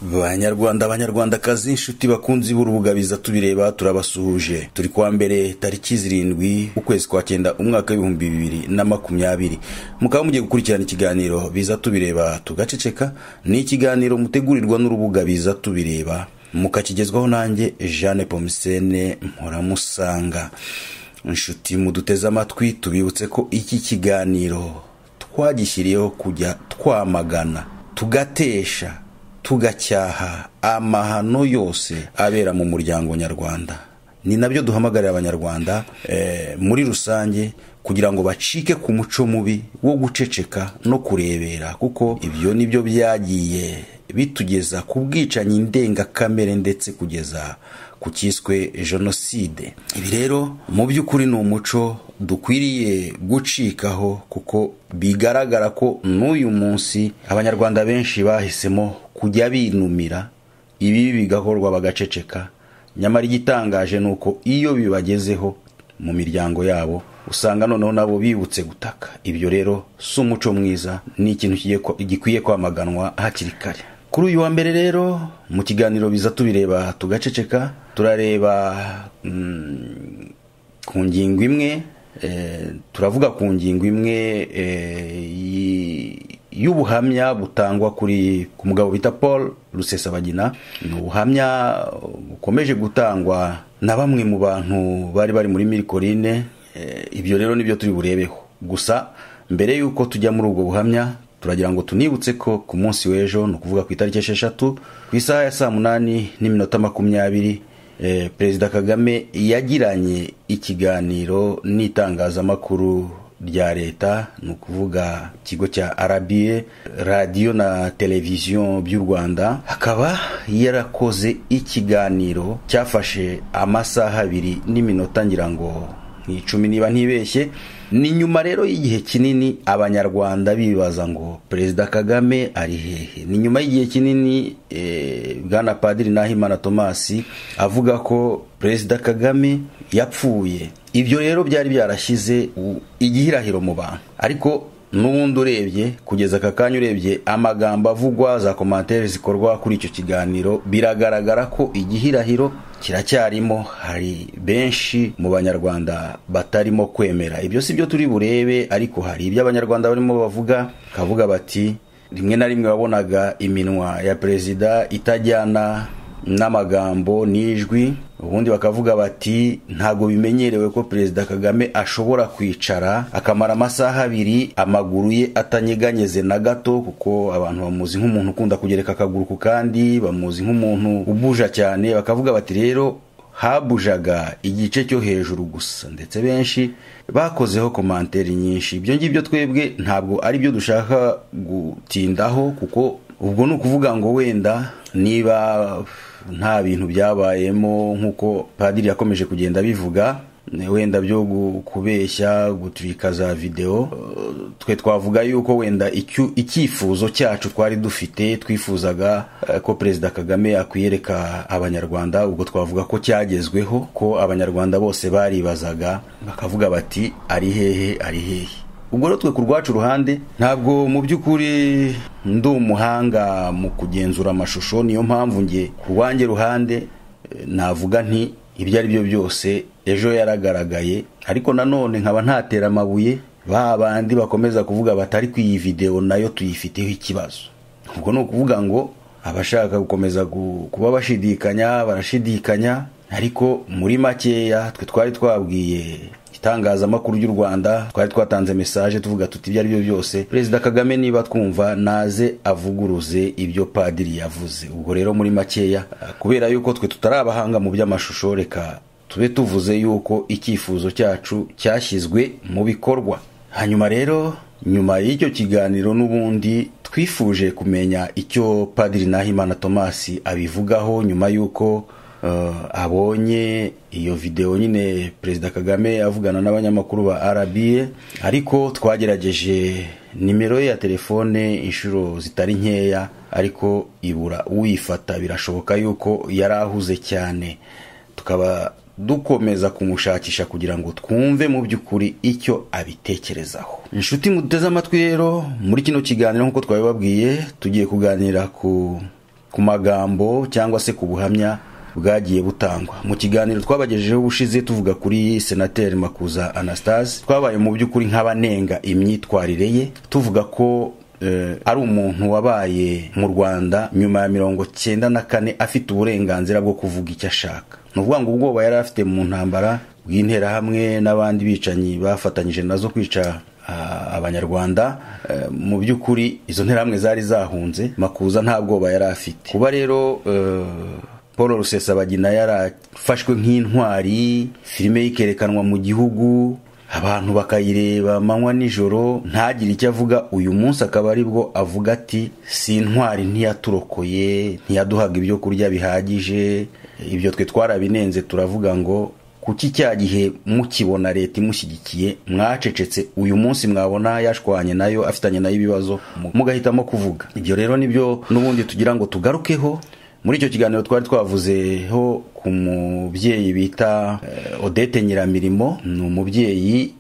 banyarwanda banyarwandakazi inshuti bakunzi b'urubuga biza tubireba turabasuhuje turi kuwa mbere tariki zirindwi ukwezi kwa cyenda umwaka w'ibihumbi bibiri na makumyabiri mukaba mugiye gukurikirana ikiganiro biza tubireba tugaceceka ni ikiganiro mutegurirwa n'urubuga biza tubireba mukakigezwaho nanjye jeanne pomisene mpuramusanga inshuti muduteze amatwi tubibutse ko iki kiganiro twagishyiriyeho kujya twamagana tugatesha tugacyaha amahano yose abera mu muryango nyarwanda ni nabyo duhamagarira abanyarwanda muri rusange kugira ngo bacike ku muco mubi wo guceceka no kurebera kuko ibyo ni byo byagiye bitugeza ku bwicanyi ndengakamere ndetse kugeza ku cyiswe jenoside ibi rero mu by'ukuri ni umuco dukwiriye gucikaho kuko bigaragara ko n'uyu munsi abanyarwanda benshi bahisemo kujya binumira ibi bigakorwa bagaceceka nyamara igitangaje ni uko iyo bibagezeho mu miryango yabo usanga noneho nabo bibutse gutaka ibyo rero si umuco mwiza ni ikintu gikwiye kwamaganwa hakiri kare kuri uyu wa mbere rero mu kiganiro biza tubireba tugaceceka turareba ku ngingo imwe turavuga ku ngingo imwe y'ubuhamya butangwa kuri ku mugabo bita paul rusesabagina ni ubuhamya bukomeje gutangwa na bamwe mu bantu bari bari muri mirikorine ibyo rero nibyo turi burebeho gusa mbere y'uko tujya muri ubwo buhamya turagira ngo tunibutse ko ku munsi w'ejo ni ukuvuga ku itariki esheshatu ku isaha ya saa munani n'iminota makumyabiri perezida kagame yagiranye ikiganiro n'itangazamakuru rya leta ni ukuvuga ikigo cya arabiye radiyo na televiziyo by'u rwanda hakaba yarakoze ikiganiro cyafashe amasaha abiri n'iminota ngira ngo ni icumi niba ntibeshye ni nyuma rero y'igihe kinini abanyarwanda bibaza ngo perezida kagame ari hehe ni nyuma y'igihe kinini bwana padiri nahimana tomasi avuga ko perezida kagame yapfuye ibyo rero byari byarashyize igihirahiro mu bantu ariko n'ubundi urebye kugeza aka kanya urebye amagambo avugwa za komantere zikorwa kuri icyo kiganiro biragaragara ko igihirahiro kiracyarimo hari benshi mu banyarwanda batarimo kwemera ibyo si byo turi burebe ariko hari ibyo abanyarwanda barimo bavuga bakavuga bati rimwe na rimwe wabonaga iminwa ya perezida itajyana n'amagambo n'ijwi ubundi bakavuga bati ntabwo bimenyerewe ko perezida kagame ashobora kwicara akamara amasaha abiri amaguru ye atanyeganyeze na gato kuko abantu bamuzi nk'umuntu ukunda kugereka akaguru ku kandi bamuzi nk'umuntu ubuja cyane bakavuga bati rero habujaga igice cyo hejuru gusa ndetse benshi bakozeho komanteri nyinshi ibyo ngibyo twebwe ntabwo ari byo dushaka gutindaho kuko ubwo ni ukuvuga ngo wenda niba nta bintu byabayemo nk'uko padiri yakomeje kugenda abivuga wenda byo kubeshya guturika za videwo twe twavuga yuko wenda icyifuzo cyacu twari dufite twifuzaga ko perezida kagame akwiyereka abanyarwanda ubwo twavuga ko cyagezweho ko abanyarwanda bose baribazaga bakavuga bati ari hehe ari hehe ubwo rero twe ku rwacu ruhande ntabwo mu by'ukuri ndi umuhanga mu kugenzura amashusho niyo mpamvu nge ku rwanjye ruhande navuga nti ibyo ari byo byose ejo yaragaragaye ariko nanone nkaba ntatera amabuye ba bandi bakomeza kuvuga batari ku iyi videwo nayo tuyifiteho ikibazo ubwo ni ukuvuga ngo abashaka gukomeza kuba bashidikanya barashidikanya ariko muri makeya twe twari twabwiye itangazamakuru ry'u rwanda twari twatanze mesaje tuvuga tuti ibyo ari byo byose perezida kagame niba twumva naze avuguruze ibyo padiri yavuze ubwo rero muri makeya kubera yuko twe tutari abahanga mu by'amashusho reka tube tuvuze yuko icyifuzo cyacu cyashyizwe mu bikorwa hanyuma rero nyuma y'icyo kiganiro n'ubundi twifuje kumenya icyo padiri nahimana tomasi abivugaho nyuma y'uko abonye iyo videwo nyine perezida kagame avugana n'abanyamakuru ba arabiye ariko twagerageje nimero ye ya telefone inshuro zitari nkeya ariko ibura uyifata birashoboka yuko yari ahuze cyane tukaba dukomeza kumushakisha kugira ngo twumve mu by'ukuri icyo abitekerezaho inshuti muduteze amatwi rero muri kino kiganiro nk'uko twabibabwiye tugiye kuganira ku ku magambo cyangwa se ku buhamya bwagiye butangwa mu kiganiro twabagejejeho ubushize tuvuga kuri senateri makuza anastase twabaye mu by'ukuri nk'abanenga imyitwarire ye tuvuga ko ari umuntu wabaye mu rwanda nyuma ya mirongo cyenda na kane afite uburenganzira bwo kuvuga icyo ashaka ni ukuvuga ngo ubwoba yari afite mu ntambara bw'interahamwe n'abandi bicanyi bafatanyije nazo kwica abanyarwanda mu by'ukuri izo nterahamwe zari zahunze makuza nta bwoba yari afite kuba rero paul rusesabagina yarafashwe nk'intwari filime ikerekanwa mu gihugu abantu bakayireba amanywa nijoro ntagire icyo avuga uyu munsi akaba ari bwo avuga ati si intwari ntiyaturokoye ntiyaduhaga ibyo kurya bihagije ibyo twe twarabinenze turavuga ngo kuki cya gihe mukibona leta imushyigikiye mwacecetse uyu munsi mwabona yashwanye nayo afitanye nayo ibibazo mugahitamo kuvuga ibyo rero nibyo n'ubundi tugira ngo tugarukeho muri icyo kiganiro twari twavuzeho ku mubyeyi bita odette nyiramirimo ni umubyeyi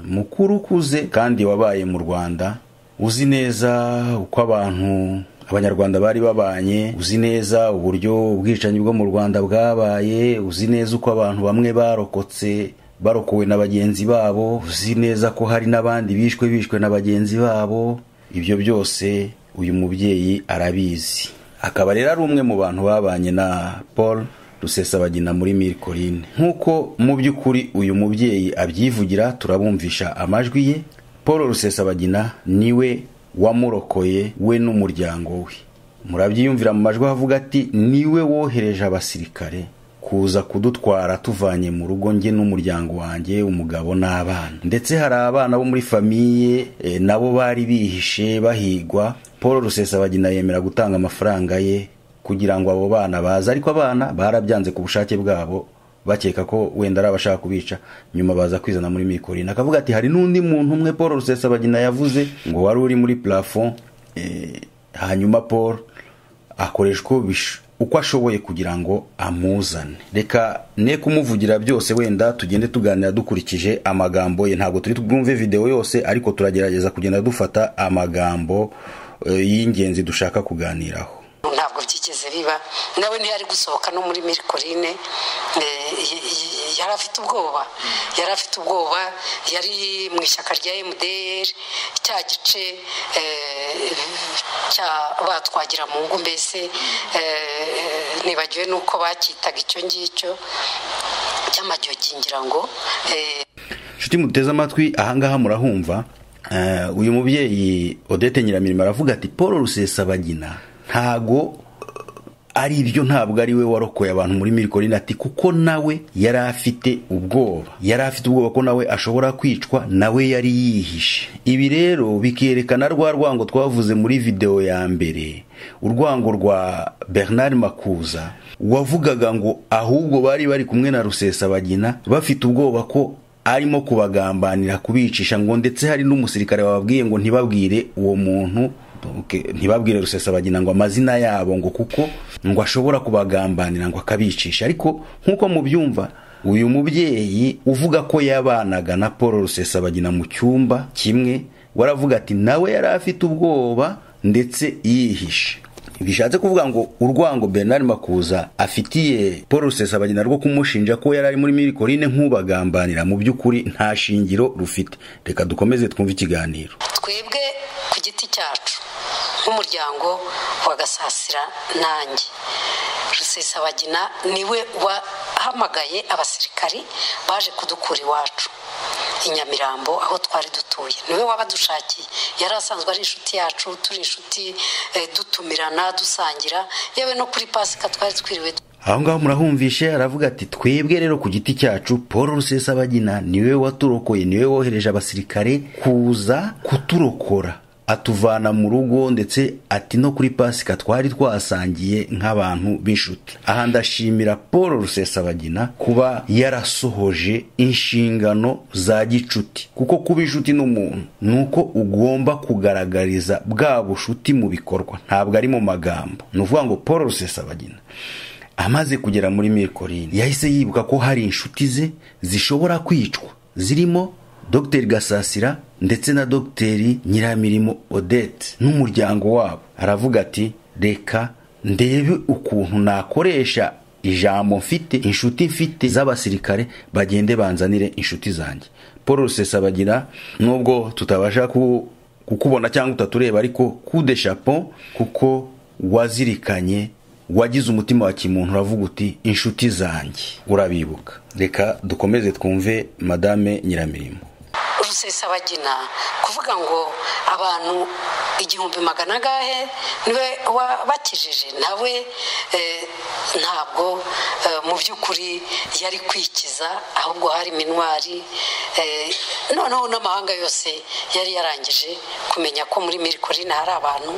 mukuru ukuze kandi wabaye mu rwanda uzi neza uko abantu abanyarwanda bari babanye uzi neza uburyo ubwicanyi bwo mu rwanda bwabaye uzi neza uko abantu bamwe barokotse barokowe na bagenzi babo uzi neza ko hari n'abandi bishwe bishwe na bagenzi babo ibyo byose uyu mubyeyi arabizi akaba rero ari umwe mu bantu babanye na paul rusesabagina muri mirikorine nk'uko mu by'ukuri uyu mubyeyi abyivugira turabumvisha amajwi ye paul rusesabagina niwe wamurokoye we n'umuryango we murabyiyumvira mu majwi avuga ati niwe wohereje abasirikare kuza kudutwara tuvanye mu rugo nge n'umuryango wanjye umugabo n'abana ndetse hari abana bo muri famiye nabo bari bihishe bahigwa paul rusesabagina yemera gutanga amafaranga ye kugira ngo abo bana baze ariko abana barabyanze ku bushake bwabo bakeka ko wenda ari abashaka kubica nyuma baza kwizana muri mikorine akavuga ati hari n'undi muntu umwe paul rusesabagina yavuze ngo wari uri muri plafond hanyuma paul akoreshwa uko ashoboye kugira ngo amuzane reka ne kumuvugira byose wenda tugende tuganira dukurikije amagambo ye ntabwo turi bwumve videwo yose ariko turagerageza kugenda dufata amagambo y'ingenzi dushaka kuganiraho ntabwo byigeze biba nawe niyo ari gusohoka no muri mirikorine yari afite ubwoba yari afite ubwoba yari mu ishyaka rya emuderi cya gice cya batwagira mu ngo mbese nibagiwe n'uko bakitaga icyo ngicyo cy'amajyogi ngira ngo inshuti muteze amatwi ahangaha murahumva uyu mubyeyi odette nyiramirimo aravuga ati paul rusesabagina ntago ari ibyo ntabwo ari we warokoye abantu muri mirikorine ati kuko nawe yari afite ubwoba yari afite ubwoba ko nawe ashobora kwicwa nawe yari yihishe ibi rero bikerekana rwa rwango twavuze muri videwo ya mbere urwango rwa bernard makuza wavugaga ngo ahubwo bari bari kumwe na rusesabagina bafite ubwoba ko arimo kubagambanira kubicisha ngo ndetse hari n'umusirikare wababwiye ngo ntibabwire uwo muntu ntibabwire rusesabagina ngo amazina yabo ngo kuko ngo ashobora kubagambanira ngo akabicisha ariko nk'uko mubyumva uyu mubyeyi uvuga ko yabanaga na paul rusesabagina mu cyumba kimwe waravuga ati nawe yari afite ubwoba ndetse yihishe bishatse kuvuga ngo urwango bernard makuza afitiye paul rusesabagina rwo kumushinja ko yari ari muri mirikorine nk'ubagambanira mu by'ukuri nta shingiro rufite reka dukomeze twumve ikiganiro twebwe ku giti cyacu nk'umuryango wa gasasira nanjye rusesabagina niwe wahamagaye abasirikari baje kudukura iwacu i nyamirambo aho twari dutuye niwe wabadushakiye yari asanzwe ari inshuti yacu turi inshuti dutumirana dusangira yewe no kuri pasika twari twiriwe aho ngaho murahumvishe aravuga ati twebwe rero ku giti cyacu paul rusesabagina niwe waturokoye niwe wohereje abasirikare kuza kuturokora atuvana mu rugo ndetse ati no kuri pasika twari twasangiye nk'abantu b'inshuti aha ndashimira paul rusesabagina kuba yarasohoje inshingano za gicuti kuko kuba inshuti n'umuntu ni uko ugomba kugaragariza bwa bushuti mu bikorwa ntabwo ari mu magambo ni ukuvuga ngo paul rusesabagina amaze kugera muri mirikorine yahise yibuka ko hari inshuti ze zishobora kwicwa zirimo dogiteri gasasira ndetse na dogiteri nyiramirimo odette n'umuryango wabo aravuga ati reka ndebe ukuntu nakoresha ijambo mfite inshuti mfite z'abasirikare bagende banzanire inshuti zanjye paul rusesabagira nubwo tutabasha kukubona cyangwa utatureba ariko kude shapo kuko wazirikanye wagize umutima wa kimuntu uravuga uti inshuti zanjye urabibuka reka dukomeze twumve madame nyiramirimo rusesabagina kuvuga ngo abantu igihumbi magana agahe niwe wabakijije nawe ntabwo mu by'ukuri yari kwikiza ahubwo hari minwari noneho n'amahanga yose yari yarangije kumenya ko muri mirikorine hari abantu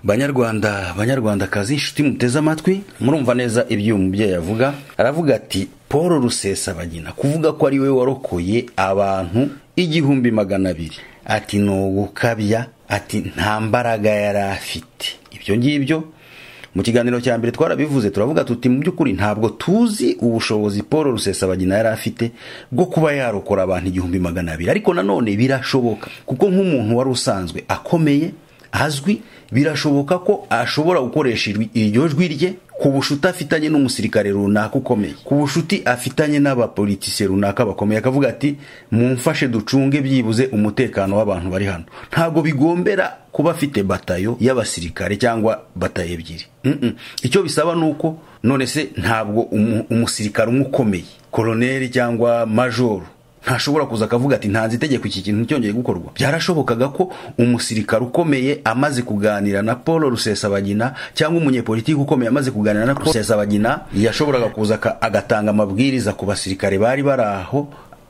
banyarwanda banyarwandakazi inshuti muteze amatwi murumva neza ibyo uyu mubyeyi avuga aravuga ati paul rusesabagina kuvuga ko ari we warokoye abantu igihumbi magana abiri ati ni ugukabya ati nta mbaraga yari afite ibyo ngibyo mu kiganiro cya mbere twarabivuze turavuga tuti mu by'ukuri ntabwo tuzi ubushobozi paul rusesabagina yari afite bwo kuba yarokora abantu igihumbi magana abiri ariko nanone birashoboka kuko nk'umuntu wari usanzwe akomeye azwi birashoboka ko ashobora gukoresha iryo jwi rye ku bushuti afitanye n'umusirikare runaka ukomeye ku bushuti afitanye n'abapolitisiye runaka bakomeye akavuga ati mumfashe ducunge byibuze umutekano w'abantu bari hano ntabwo bigombera kuba afite batayo y'abasirikare cyangwa batayo ebyiri icyo bisaba ni uko none se ntabwo umusirikare umwe ukomeye koroneri cyangwa majoro ntashobora kuza akavuga ati ntanze itegeko iki kintu cyongeye gukorwa byarashobokaga ko umusirikare ukomeye amaze kuganira na paul rusesabagina cyangwa umunyepolitiki ukomeye amaze kuganira na paul rusesabagina yashoboraga kuza agatanga amabwiriza ku basirikare bari bari aho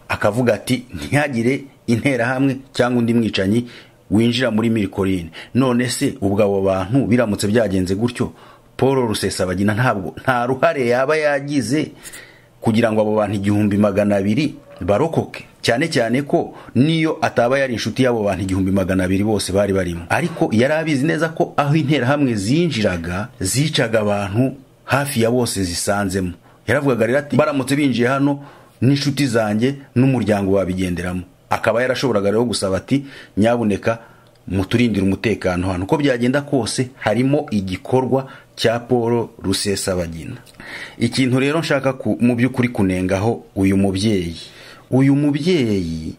akavuga ati ntihagire interahamwe cyangwa undi mwicanyi winjira muri mirikorine none se ubwo abo bantu biramutse byagenze gutyo paul rusesabagina ntabwo nta ruhare yaba yagize kugira ngo abo bantu igihumbi magana abiri barokoke cyane cyane ko niyo ataba yari inshuti y'abo bantu igihumbi magana abiri bose bari barimo ariko yari abizi neza ko aho interahamwe zinjiraga zicaga abantu hafi ya bose zisanzemo yaravugaga rero ati baramutse binjiye hano n'inshuti zanjye n'umuryango wabigenderamo akaba yarashoboraga rero gusaba ati nyabuneka muturindire umutekano hano uko byagenda kose harimo igikorwa cya paul rusesabagina ikintu rero nshaka mu by'ukuri kunengaho uyu mubyeyi uyu mubyeyi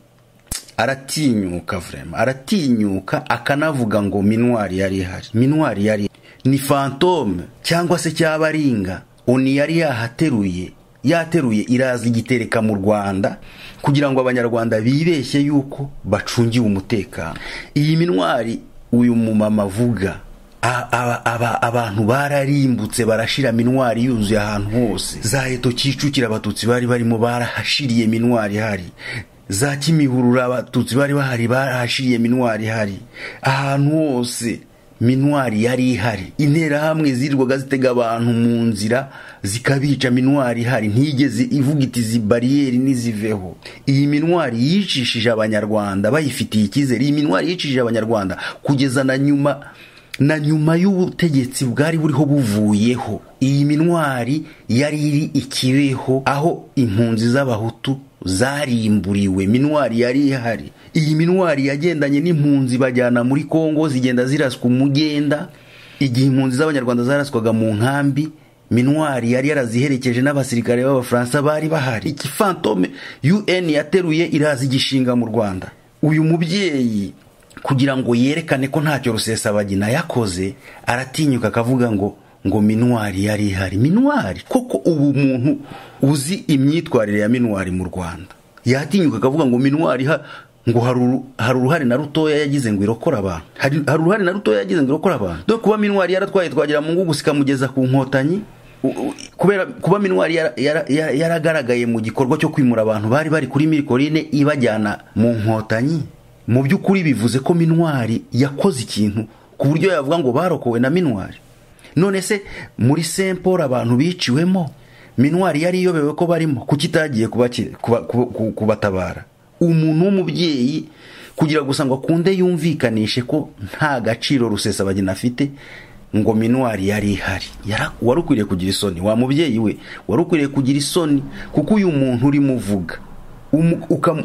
aratinyuka vrema aratinyuka akanavuga ngo minwari yari ihari minwari yari ni fantome cyangwa se cyabaringa oni yari yahateruye yateruye iraza igitereka mu rwanda kugira ngo abanyarwanda bibeshye yuko bacungiwe umutekano iyi minwari uyu mumama avuga abantu bararimbutse barashira minwari yuzuye ahantu hose za heto kicukira abatutsi bari barimo barahashiriye minwari hari za kimihurura abatutsi bari bahari barahashiriye minwari hari ahantu hose minwari yari ihari interahamwe zirirwaga zitega abantu mu nzira zikabica minwari ihari ntigeze ivuga iti izi bariyeri n'iziveho iyi minwari yicishije abanyarwanda bayifitiye icyizere iyi minwari yicishije abanyarwanda kugeza na nyuma na nyuma y'ubutegetsi bwari buriho buvuyeho iyi minwari yari iri ikibeho aho impunzi z'abahutu zarimburiwe minwari yari ihari iyi minwari yagendanye n'impunzi bajyana muri kongo zigenda ziraswa umugenda igihe impunzi z'abanyarwanda zaraswaga mu nkambi minwari yari yaraziherekeje n'abasirikare b'abafaransa bari bahari iki fantome un yateruye iraza igishinga mu rwanda uyu mubyeyi kugira ngo yerekane ko ntacyo rusesabagina yakoze aratinyuka akavuga ngo ngo minwari yari ihari minwari koko ubu muntu uzi imyitwarire ya minwari mu rwanda yatinyuka akavuga ngo minwari ngo hari uruhare na rutoya yagize ngo irokore abantu hari uruhare na rutoya yagize ngo irokore abantu dore kuba minwari yaratwaye twagira mu ngo gusika mugeza ku nkotanyi kubera kuba minwari yaragaragaye mu gikorwa cyo kwimura abantu bari bari kuri mirikorine ibajyana mu nkotanyi mu by'ukuri bivuze ko minwari yakoze ikintu ku buryo yavuga ngo barokowe na minwari none se muri semporo abantu biciwemo minwari yari iyobewe ko barimo kuki itagiye kubatabara umuntu w'umubyeyi kugira gusa ngo akunde yumvikanishe ko nta gaciro rusesabagina afite ngo minwari yari ihari wari ukwiriye kugira isoni wa mubyeyi we wari ukwiriye kugira isoni kuko uyu muntu urimo uvuga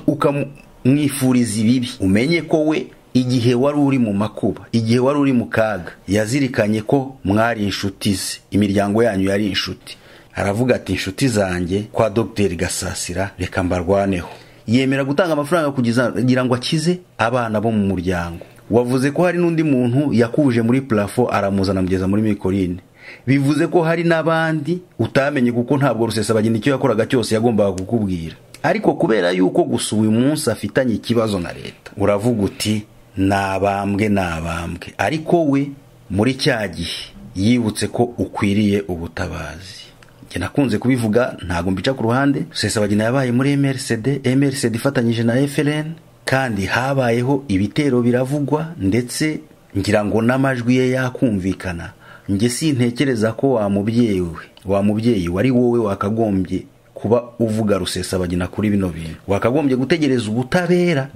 ukamwifuriza ibibi umenye ko we igihe wari uri mu makuba igihe wari uri mu kaga yazirikanye ko mwari inshuti ze imiryango yanyu yari inshuti aravuga ati inshuti zanjye kwa dogiteri gasasira reka mbarwaneho yemera gutanga amafaranga kugira ngo akize abana bo mu muryango wavuze ko hari n'undi muntu yakuje muri purafo aramuzana amugeza muri mikorine bivuze ko hari n'abandi utamenye kuko ntabwo rusesabagina icyo yakoraga cyose yagombaga kukubwira ariko kubera yuko gusa uyu munsi afitanye ikibazo na leta uravuga uti nabambwe nabambwe ariko we muri cya gihe yibutse ko ukwiriye ubutabazi njye nakunze kubivuga ntabwo mbica ku ruhande rusesabagina yabaye muri emerisede emerisede ifatanyije na efereni kandi habayeho ibitero biravugwa ndetse ngira ngo n'amajwi ye yakumvikana njye sintekereza ko wa mubyeyi we wa mubyeyi wari wowe wakagombye kuba uvuga rusesabagina kuri bino bintu wakagombye gutegereza ubutabera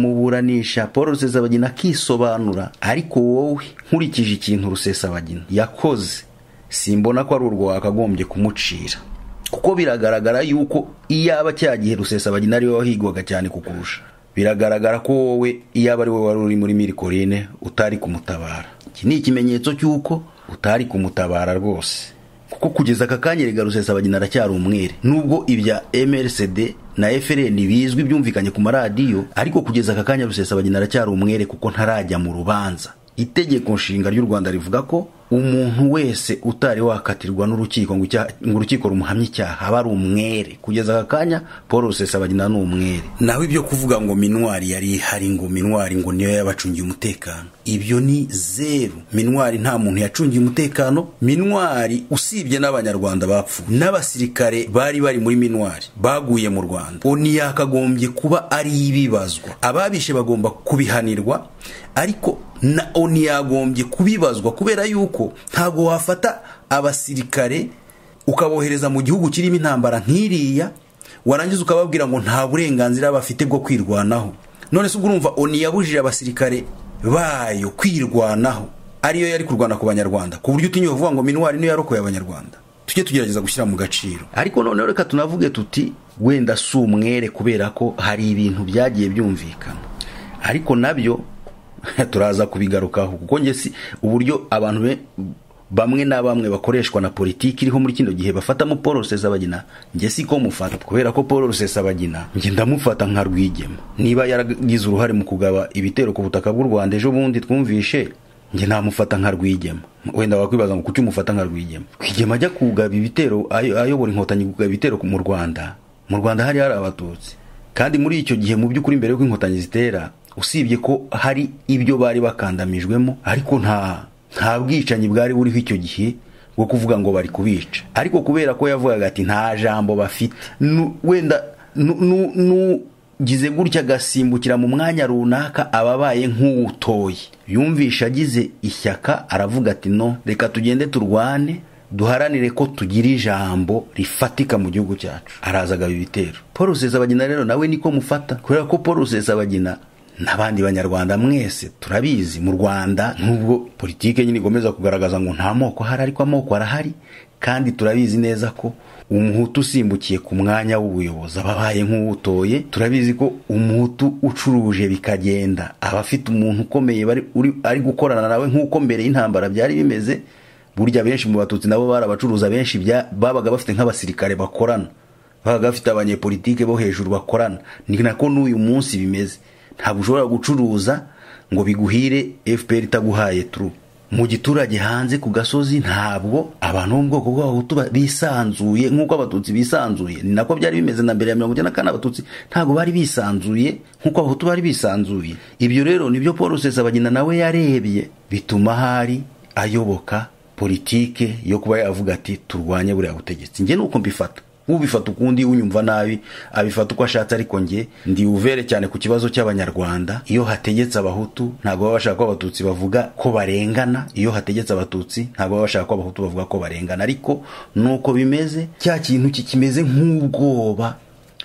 bukazamuburanisha paul rusesabagina akisobanura ariko wowe nkurikije ikintu rusesabagina yakoze simbona ko ari urwo wakagombye kumucira kuko biragaragara yuko iyaba cya gihe rusesabagina ariwe wahigwaga cyane kukurusha biragaragara ko wowe iyaba ari wowe wari uri muri mirikorine utari kumutabara iki ni ikimenyetso cy'uko utari kumutabara rwose kuko kugeza aka kanya rega rusesabagina aracyari umwere nubwo ibya mrcd na frn bizwi byumvikanye ku maradiyo ariko kugeza aka kanya rusesabagina aracyari umwere kuko ntarajya mu rubanza itegeko nshinga ry'u rwanda rivuga ko umuntu wese utari wakatirwa n'urukiko ngo urukiko rumuhamye icyaha aba ari umwere kugeza aka kanya paul rusesabagina ni umwere naho ibyo kuvuga ngo minwari yari ihari ngo minwari ngo niyo yabacungiye umutekano ibyo ni zeru minwari nta muntu yacungiye umutekano minwari usibye n'abanyarwanda bapfuye n'abasirikare bari bari muri minwari baguye mu rwanda oni yakagombye kuba ari ibibazwa ababishe bagomba kubihanirwa ariko na oni yagombye kubibazwa kubera yuko ntabwo wafata abasirikare ukabohereza mu gihugu kirimo intambara nk'iriya warangiza ukababwira ngo nta burenganzira bafite bwo kwirwanaho none se ubwo urumva oni yabujije abasirikare bayo kwirwanaho ariyo yari kurwana ku banyarwanda ku buryo utinyuye uvuga ngo minwari niyo yarokoye abanyarwanda tujye tugerageza gushyira mu gaciro ariko noneho reka tunavuge tuti wenda si umwere kubera ko hari ibintu byagiye byumvikana ariko nabyo turaza kubigarukaho kuko njye si uburyo abantu bamwe na bamwe bakoreshwa na politiki iriho muri kino gihe bafatamo paul rusesabagina njye si ko mufata kubera ko paul rusesabagina njye ndamufata nka rwigema niba yaragize uruhare mu kugaba ibitero ku butaka bw'u rwanda ejo bundi twumvishe njye namufata nka rwigema wenda wakwibaza ngo kuki umufata nka rwigema rwigema ajya kugaba ibitero ayobora inkotanyi kugaba ibitero mu rwanda mu rwanda hari hari abatutsi kandi muri icyo gihe mu by'ukuri mbere y'uko inkotanyi zitera usibye ko hari ibyo bari bakandamijwemo ariko nta nta bwicanyi bwari buriho icyo gihe bwo kuvuga ngo bari kubica ariko kubera ko yavugaga ati nta jambo bafite wenda nugize gutya agasimbukira mu mwanya runaka ababaye nk'uwutoye yumvisha agize ishyaka aravuga ati no reka tugende turwane duharanire ko tugira ijambo rifatika mu gihugu cyacu araza agaba ibitero paul rusesabagina rero nawe niko mufata kubera ko paul rusesabagina n'abandi banyarwanda mwese turabizi mu rwanda nubwo politiki nyine igomeza kugaragaza ngo nta moko ahari ariko amoko arahari kandi turabizi neza ko umuhutu usimbukiye ku mwanya w'ubuyobozi aba abaye nk'uwutoye turabizi ko umuhutu ucuruje bikagenda aba afite umuntu ukomeye ari gukorana nawe nk'uko mbere y'intambara byari bimeze burya benshi mu batutsi nabo bari abacuruza benshi babaga bafite nk'abasirikare bakorana babaga bafite abanyepolitike bo hejuru bakorana ni nako n'uyu munsi bimeze ntabwo ushobora gucuruza ngo biguhire fpr itaguhaye turu mu giturage hanze ku gasozi ntabwo abantu bo mu bwoko bw'abahutu bisanzuye nk'uko abatutsi bisanzuye ni nako byari bimeze na mbere ya mirongo icyenda na kane abatutsi ntabwo bari bisanzuye nk'uko abahutu bari bisanzuye ibyo rero nibyo paul rusesabagina nawe yarebye bituma hari ayoboka politike yo kuba yavuga ati turwanye buriya butegetsi njye nuko mbifata ubifata ukundi unyumva nabi abifata uko ashatse ariko njye ndi uvere cyane ku kibazo cy'abanyarwanda iyo hategetse abahutu ntabwo baba bashaka ko abatutsi bavuga ko barengana iyo hategetse abatutsi ntabwo baba bashaka ko abahutu bavuga ko barengana ariko nuko bimeze cya kintu kikimeze nk'ubwoba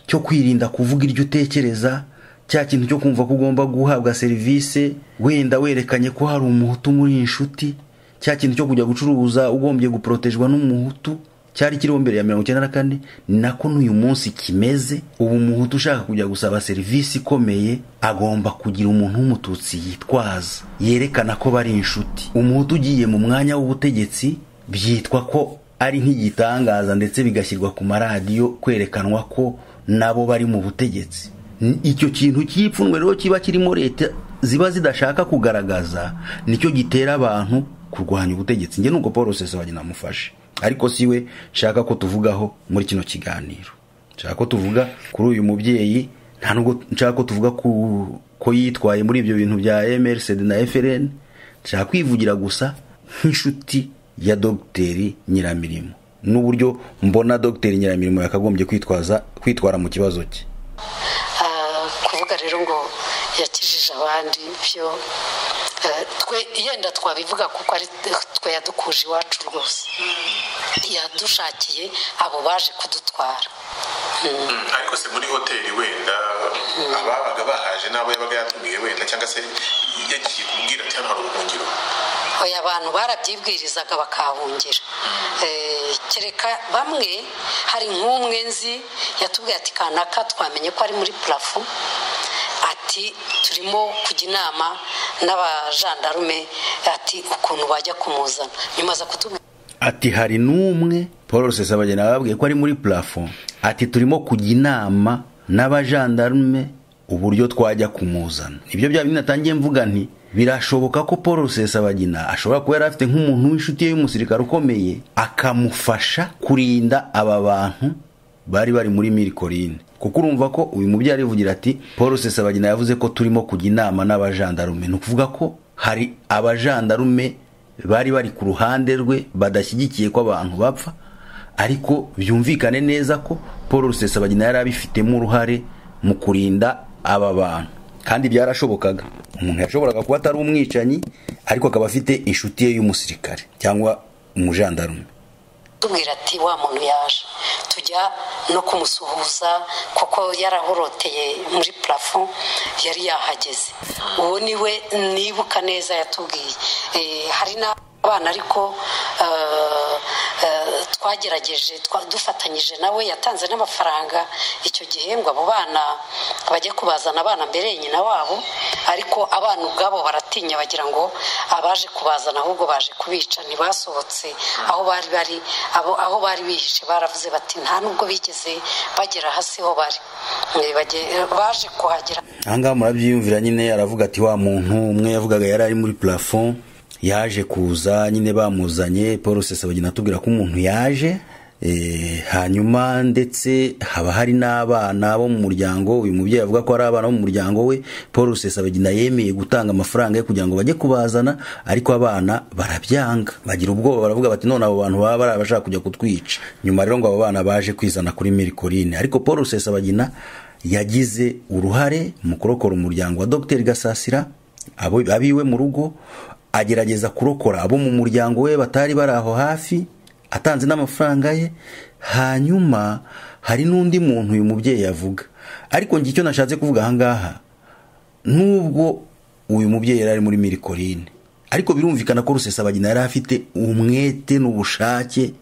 cyo kwirinda kuvuga iryo utekereza cya kintu cyo kumva ko ugomba guhabwa serivisi wenda werekanye ko hari umuhutu muri inshuti cya kintu cyo kujya gucuruza ugombye guporotejwa n'umuhutu cyari kiriho mbere ya mirongo icyenda na kane nako n'uyu munsi kimeze ubu umuhutu ushaka kujya gusaba serivisi ikomeye agomba kugira umuntu w'umututsi yitwaza yerekana ko bari inshuti umuhutu ugiye mu mwanya w'ubutegetsi byitwa ko ari nk'igitangaza ndetse bigashyirwa ku maradiyo kwerekanwa ko nabo bari mu butegetsi icyo kintu cy'ipfunwe rero kiba kirimo leta ziba zidashaka kugaragaza nicyo gitera abantu kurwanya ubutegetsi njye nuko paul rusesabagina namufashe ariko siwe nshaka ko tuvugaho muri kino kiganiro nshaka ko tuvuga kuri uyu mubyeyi nta nubwo nshaka ko tuvuga ko yitwaye muri ibyo bintu bya MRCD na FRN nshaka kwivugira gusa nk'inshuti ya dogiteri nyiramirimo n'uburyo mbona dogiteri nyiramirimo yakagombye kwitwaza kwitwara mu kibazo cye kuvuga rero ngo yakijije abandi byo twe yenda twabivuga kuko ari twe yadukuje iwacu rwose yadushakiye abo baje kudutwara ariko se muri hoteli wenda ababaga bahaje n'abo yabaga yatumiye wenda cyangwa se yagiye kubwira cyangwa hari ubuhungiro oya abantu barabyibwirizaga bakahungira kereka bamwe hari nk'umwe nzi yatubwiye ati kanaka twamenye ko ari muri purafo ati turimo kujya inama n'abajandarume ati ukuntu bajya kumuzana nyuma za kutubwira ati hari n'umwe paul rusesabageni bababwiye ko ari muri purafo ati turimo kujya inama n'abajandarume uburyo twajya kumuzana ibyo byaba binatangiye mvuga nti birashoboka ko paul rusesabagina ashobora kuba yari afite nk'umuntu w'inshuti ye y'umusirikare ukomeye akamufasha kurinda aba bantu bari bari muri mirikorine kuko urumva ko uyu mubyeyi arivugira ati paul rusesabagina yavuze ko turimo kujya inama n'abajandarume ni ukuvuga ko hari abajandarume bari bari ku ruhande rwe badashyigikiye ko abantu bapfa ariko byumvikane neza ko paul rusesabagina yari abifitemo uruhare mu kurinda aba bantu kandi byarashobokaga umuntu yashoboraga kuba atari umwicanyi ariko akaba afite inshuti ye y'umusirikare cyangwa umujandarume tubwira ati wa muntu yaje tujya no kumusuhuza kuko yarahoroteye muri parafo yari yahageze uwo niwe nibuka neza yatubwiye hari n'abana ariko twagerageje dufatanyije nawe yatanze n'amafaranga icyo gihe ngo abo bana bajye kubazana abana mbere nyina wabo ariko abana ubwabo baratinya bagira ngo abaje kubazana ahubwo baje kubica ntibasohotse aho bari bari aho bari bihishe baravuze bati nta nubwo bigeze bagera hasi ho bari baje kuhagera ahangaha murabyiyumvira nyine aravuga ati wa muntu umwe yavugaga yari ari muri purafo yaje kuza nyine bamuzanye paul rusesabagina atubwira ko umuntu yaje hanyuma ndetse haba hari n'abana bo mu muryango uyu mubyeyi avuga ko ari abana bo mu muryango we paul rusesabagina yemeye gutanga amafaranga ye kugira ngo bajye kubazana ariko abana barabyanga bagira ubwoba baravuga bati none abo bantu baba bari abashaka kujya kutwica nyuma rero ngo abo bana baje kwizana kuri mirikorine ariko paul rusesabagina yagize uruhare mu kurokora umuryango wa dogiteri gasasira abiwe mu rugo agerageza kurokora abo mu muryango we batari bari aho hafi atanze n'amafaranga ye hanyuma hari n'undi muntu uyu mubyeyi avuga ariko njye icyo nashatse kuvuga ahangaha nubwo uyu mubyeyi yari ari muri mirikorine ariko birumvikana ko rusesabagina yari afite umwete n'ubushake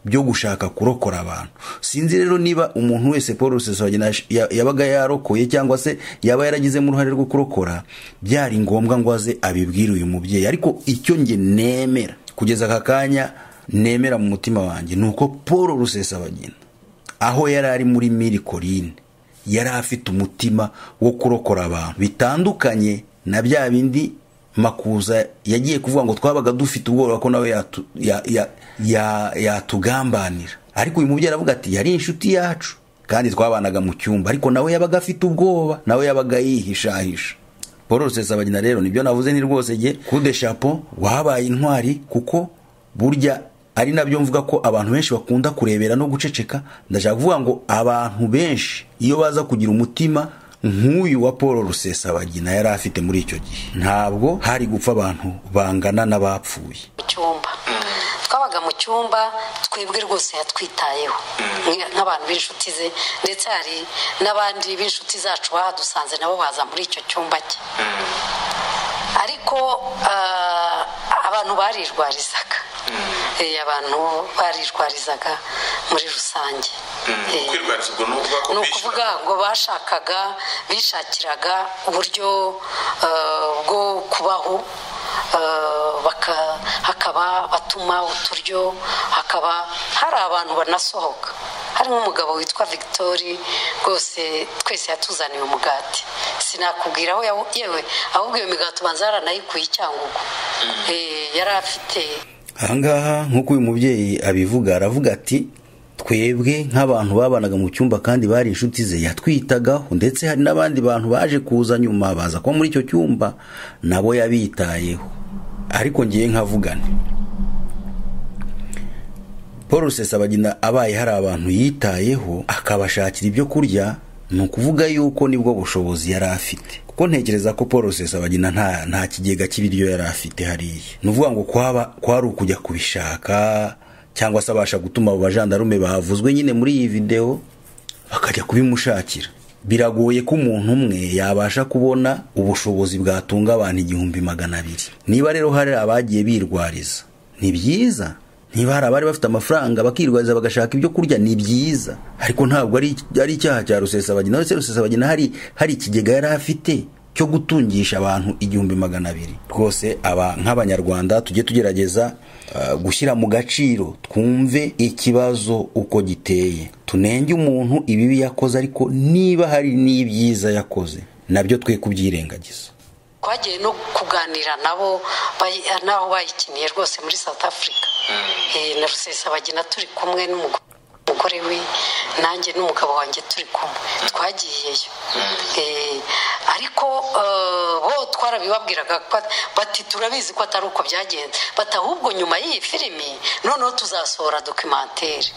byo gushaka kurokora abantu sinzi rero niba umuntu wese paul rusesabagina yabaga yarokoye cyangwa se yaba yaragizemo uruhare rwo kurokora byari ngombwa ngo aze abibwire uyu mubyeyi ariko icyo nge nemera kugeza aka kanya nemera mu mutima wanjye ni uko paul rusesabagina aho yari ari muri mirikorine yari afite umutima wo kurokora abantu bitandukanye na bya bindi makuza yagiye kuvuga ngo twabaga dufite ubwoba ko nawe yatugambanira ariko uyu mubyeyi aravuga ati yari inshuti yacu kandi twabanaga mu cyumba ariko nawe yabaga afite ubwoba nawe yabaga yihishahisha paul rusesabagina rero nibyo navuze ni rwose jye kude shapo wabaye intwari kuko burya ari nabyo mvuga ko abantu benshi bakunda kurebera no guceceka ndashaka kuvuga ngo abantu benshi iyo baza kugira umutima nk'uyu wa paul rusesabagina yari afite muri icyo gihe ntabwo hari gupfa abantu bangana n'abapfuye mu cyumba twabaga mu cyumba twebwe rwose yatwitayeho nk'abantu b'inshuti ze ndetse hari n'abandi b'inshuti zacu bahadusanze nabo baza muri icyo cyumba cye ariko abantu barirwarizaga eh, abantu barirwarizaga muri rusange Eh, kwirwariza ubwo ni ukuvuga ko ni bishyura ukuvuga ngo bashakaga bishakiraga uburyo eh, bwo kubaho eh, baka- hakaba batuma uturyo hakaba hari abantu banasohoka harimo umugabo witwa victoire rwose twese yatuzaniye umugati sinakubwira aho yawu- yewe ahubwo iyo migati ubanza yaranayikuye icyangugu Eh, yari afite ahangaha nk'uko uyu mubyeyi abivuga aravuga ati twebwe nk'abantu babanaga mu cyumba kandi bari inshuti ze yatwitagaho ndetse hari n'abandi bantu baje kuza nyuma baza kuba muri icyo cyumba nabo yabitayeho ariko ngiye nkavugane paul rusesabagina abaye hari abantu yitayeho akabashakira ibyo kurya ni ukuvuga yuko nibwo bushobozi yari afite kuko ntekereza ko paul rusesabagina nta nta kigega cy'ibiryo yari afite hariya ni ukuvuga ngo kwaba kwari ukujya kubishaka cyangwa se abasha gutuma abo bajandarume bavuzwe nyine muri iyi videwo bakajya kubimushakira biragoye ko umuntu umwe yabasha kubona ubushobozi bwatunga abantu igihumbi magana abiri niba rero hari abagiye birwariza ni byiza niba hari abari bafite amafaranga bakirwariza bagashaka ibyo kurya ni byiza ariko ntabwo ari ari icyaha cya rusesabagina uretse rusesabagina hari hari ikigega yari afite cyo gutungisha abantu igihumbi magana abiri rwose aba nk'abanyarwanda tujye tugerageza eh, gushyira mu gaciro twumve ikibazo uko giteye tunenge umuntu ibibi yakoze ariko niba hari n'ibyiza yakoze nabyo twe kubyirengagiza twagiye no kuganira nabo bayi- n'aho bayikiniye rwose muri south africa Eh, na rusesabagina turi kumwe n'umugore umugore we nanjye n'umugabo wanjye turi kumwe twagiyeyo Eh, ariko eh, bo twarabibabwiraga ko at- bati turabizi ko atari uko byagenze bati ahubwo nyuma y'iyi filimi noneho tuzasohora dokimantere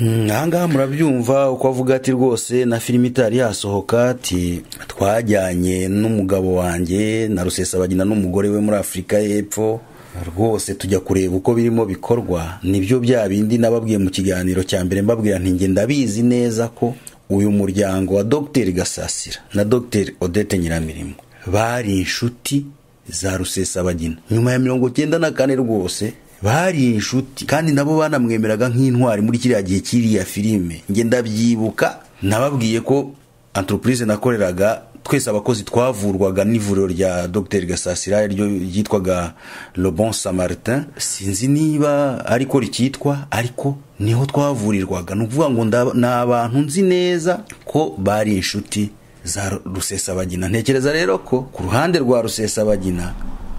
Mm, ahangaha murabyumva uko avuga ati rwose na filime itari yasohoka ati twajyanye n'umugabo wanjye na rusesabagina n'umugore we muri afurika y'epfo rwose tujya kureba uko birimo bikorwa nibyo bya bindi nababwiye mu kiganiro cya mbere mbabwira nti njye ndabizi neza ko uyu muryango wa dogiteri gasasira na dogiteri odette nyiramirimo bari inshuti za rusesabagina nyuma ya mirongo cyenda na kane rwose bari inshuti kandi nabo banamwemeraga nk'intwari muri kiriya gihe cy'iriya filime njye ndabyibuka nababwiye ko entreprise nakoreraga twese abakozi twavurwaga n'ivuriro rya dr gasasira ryo ryitwaga le bon samaritain sinzi niba ariko rikitwa ariko niho twavurirwaga ni ukuvuga ngo ndaba- ni abantu nzi neza ko bari inshuti za rusesabagina ntekereza rero ko ku ruhande rwa rusesabagina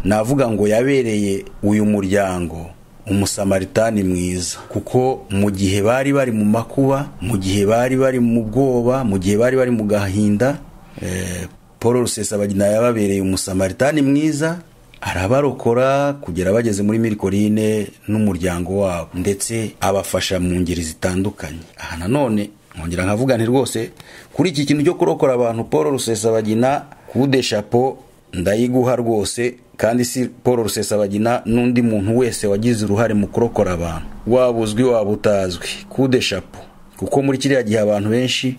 navuga ngo yabereye uyu muryango umusamaritani mwiza kuko mu gihe bari bari mu makuba mu gihe bari bari mu bwoba mu gihe bari bari mu gahinda eh, paul rusesabagina yababereye umusamaritani mwiza arabarokora kugera bageze muri mirikorine n'umuryango wabo ndetse abafasha mu ngeri zitandukanye aha nanone nkongera nkavuga nti rwose kuri iki kintu cyo kurokora abantu paul rusesabagina kude shapo ndayiguha rwose kandi si paul rusesabagina n'undi muntu wese wagize uruhare mu kurokora abantu waba uzwi waba utazwi kude shapo kuko muri kiriya gihe abantu benshi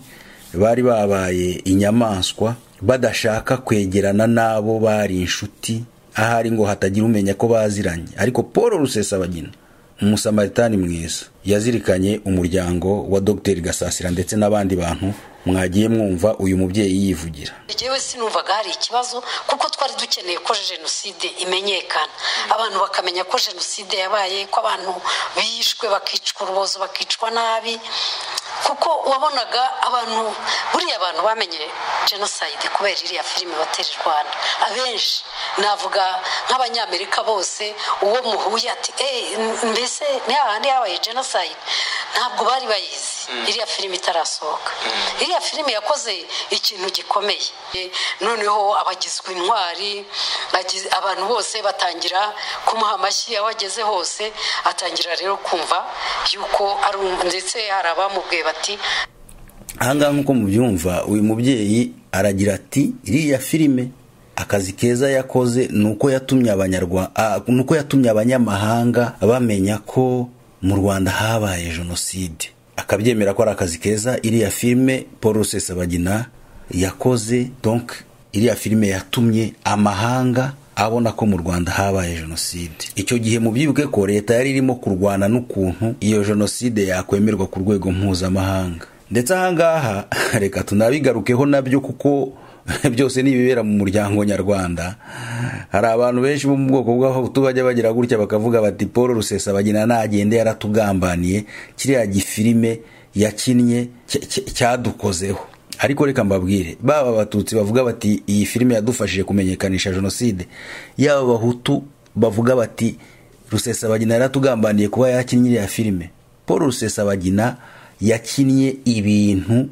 bari babaye inyamaswa badashaka kwegerana n'abo bari inshuti ahari ngo hatagira umenya ko baziranye ariko paul rusesabagina umusamaritani mwiza yazirikanye umuryango wa dogiteri gasasira ndetse n'abandi bantu mwagiye mwumva uyu mubyeyi yivugira njyewe sinumvaga hari ikibazo kuko twari dukeneye ko jenoside imenyekana abantu bakamenya ko jenoside yabaye ko abantu bishwe bakicwa urubozo bakicwa nabi kuko wabonaga abantu buriya abantu bamenye jenoside kubera iriya filime batera i rwanda abenshi navuga nk'abanyamerika bose uwo muhuye ati "Eh, mbese ni hahandi habaye jenoside ntabwo bari bayizi iriya filime itarasohoka iriya filime yakoze ikintu gikomeye Eh, noneho abagizwe intwari bagize- abantu bose batangira kumuha amashyi aho ageze hose atangira rero kumva yuko ari um- ndetse hari abamubwiye bati ahangaha nk'uko mubyumva uyu mubyeyi aragira ati iriya filime akazi keza yakoze ni uko yatumye abanyarwa ah, ni uko yatumye abanyamahanga bamenya ko mu rwanda habaye jenoside akabyemera ko ari akazi keza iriya filime paul rusesabagina yakoze donc iriya filime yatumye amahanga abona ko mu rwanda habaye jenoside icyo gihe mu byibuke ko leta yari irimo kurwana n'ukuntu iyo jenoside yakwemerwa ku rwego mpuzamahanga ndetse ahangaha reka tunabigarukeho nabyo kuko byose ni ibibera mu muryango nyarwanda hari abantu benshi bo mu bwoko bw'abahutu bajya bagira gutya bakavuga bati paul rusesabagina nagende yaratugambaniye kiriya gifilime yakinnye cyadukozeho ariko reka mbabwire baba abatutsi bavuga bati iyi filime yadufashije kumenyekanisha jenoside yaba abahutu bavuga bati rusesabagina yaratugambaniye kuba yakinnye iriya filime paul rusesabagina yakinnye ibintu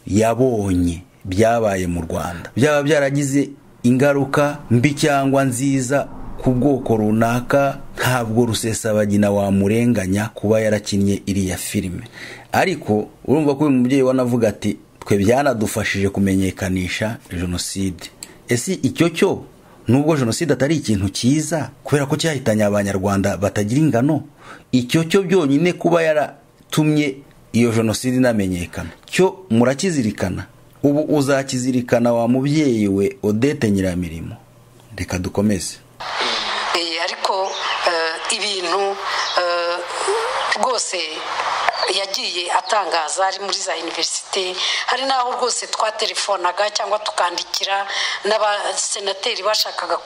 yabonye byabaye mu rwanda byaba byaragize ingaruka mbi cyangwa nziza ku bwoko runaka ntabwo rusesabagina wamurenganya kuba yarakinnye iriya filime ariko urumva ko uyu mubyeyi wanavuga ati twe byanadufashije kumenyekanisha jenoside ese icyo cyo nubwo jenoside atari ikintu cyiza kubera ko cyahitanye abanyarwanda batagira ingano icyo cyo byonyine kuba yaratumye iyo jenoside inamenyekana cyo murakizirikana ubu uzakizirikana wa mubyeyi we odete nyiramirimo reka dukomeze ariko ibintu rwose yagiye atangaza ari muri za iniverisite hari n'aho rwose twatelefonaga cyangwa tukandikira n'abasenateri bashakaga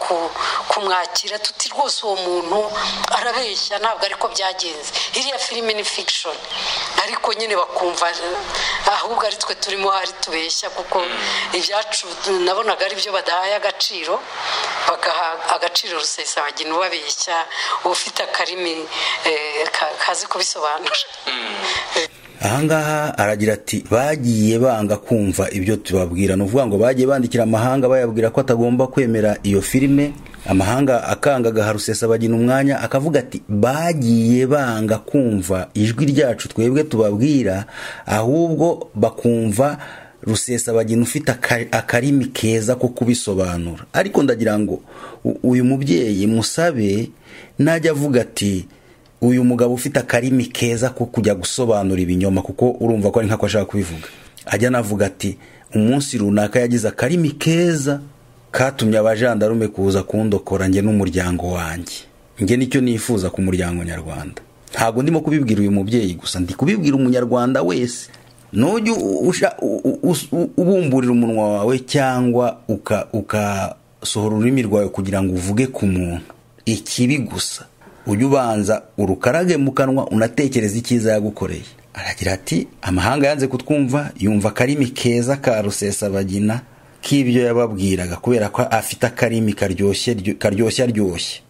kumwakira tuti rwose uwo muntu arabeshya ntabwo ariko byagenze iriya filime ni fikishoni ariko nyine bakumva ahubwo ari twe turimo hari tubeshya kuko ibyacu nabonaga ari byo badahaye agaciro bagaha agaciro rusesabagina ubabeshya ufite akarimi kazi kubisobanura ahangaha aragira ati bagiye banga kumva ibyo tubabwira ni ukuvuga ngo bagiye bandikira amahanga bayabwira ko atagomba kwemera iyo filime amahanga akanga agaha rusesabagina umwanya akavuga ati bagiye banga kumva ijwi ryacu twebwe tubabwira ahubwo bakumva rusesabagina ufite akarimi keza ko kubisobanura ariko ndagira ngo uyu mubyeyi musabe najya avuga ati uyu mugabo ufite akarimi keza ko kujya gusobanura ibinyoma kuko urumva ko ari nk'ako ashaka kubivuga ajya anavuga ati umunsi runaka yagize akarimi keza katumye abajandarume kuza kundokora njye n'umuryango wanjye njye nicyo nifuza ku muryango nyarwanda ntabwo ndimo kubibwira uyu mubyeyi gusa ndi kubibwira umunyarwanda wese nujya ubumburira umunwa wawe cyangwa ukasohora ururimi rwawe kugira ngo uvuge ku muntu ikibi gusa ujye ubanza urukarage mu kanwa unatekereza icyiza yagukoreye aragira ati amahanga yanze kutwumva yumva akarimi keza ka rusesabagina k'ibyo yababwiraga kubera ko afite akarimi karyoshya aryoshye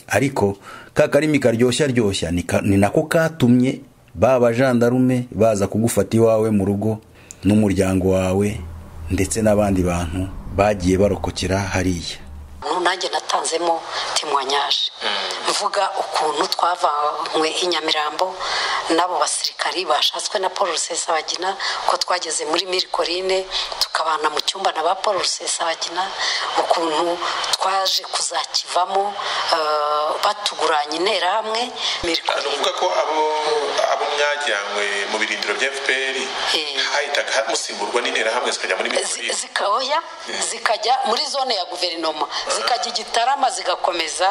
ariko ka karimi karyoshya aryoshya ni nako katumye ba bajandarume baza kugufata iwawe mu rugo n'umuryango wawe ndetse n'abandi bantu bagiye barokokera hariya nanjye natanzemo timwanyaje mvuga ukuntu twavanywe i nyamirambo n'abo basirikari bashatswe na paul rusesabagina ko twageze muri mirikorine tukabana mu cyumba na ba paul rusesabagina ukuntu twaje kuzakivamo batuguranye interahamwe ni ukuvuga ko abo mwajyanywe mu birindiro bya fpr hahitaga musimburwa n'interahamwe zikajya muri mirikorine zikaboya zikajya muri zone ya guverinoma zikajya igitarama zigakomeza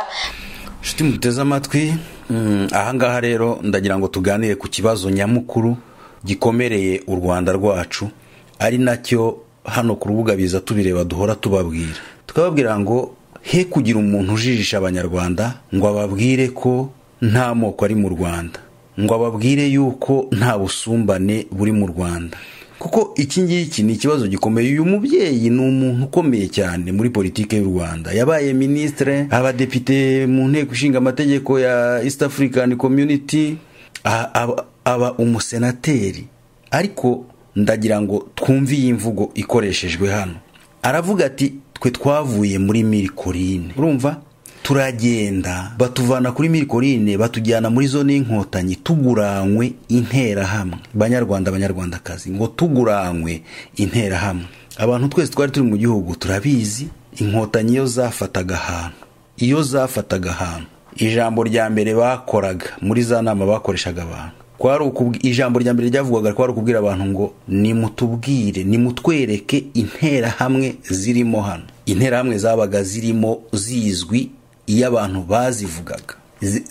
inshuti muteze amatwi ahangaha rero ndagira ngo tuganire ku kibazo nyamukuru gikomereye u rwanda rwacu ari nacyo hano ku rubuga biza tubireba duhora tubabwira tukababwira ngo he kugira umuntu ujijisha abanyarwanda ngo ababwire ko nta moko ari mu rwanda ngo ababwire yuko nta busumbane buri mu rwanda kuko iki ngiki ni ikibazo gikomeye uyu mubyeyi ni umuntu ukomeye cyane muri politiki y'u rwanda yabaye minisitire abadepite mu nteko ishinga amategeko ya east african community aba umusenateri ariko ndagira ngo twumve iyi mvugo ikoreshejwe hano aravuga ati twe twavuye muri mirikorine urumva turagenda batuvana kuri mirikorine batujyana muri zone y'inkotanyi tuguranywe interahamwe banyarwanda abanyarwandakazi ngo tuguranywe interahamwe abantu twese twari turi mu gihugu turabizi inkotanyi iyo zafataga ahantu iyo zafataga ahantu ijambo rya mbere bakoraga muri za nama bakoreshaga abantu kwari ijambo rya mbere ryavugwaga ko ari ukubwira abantu ngo nimutubwire nimutwereke interahamwe zirimo hano interahamwe zabaga zirimo zizwi iyo abantu bazivugaga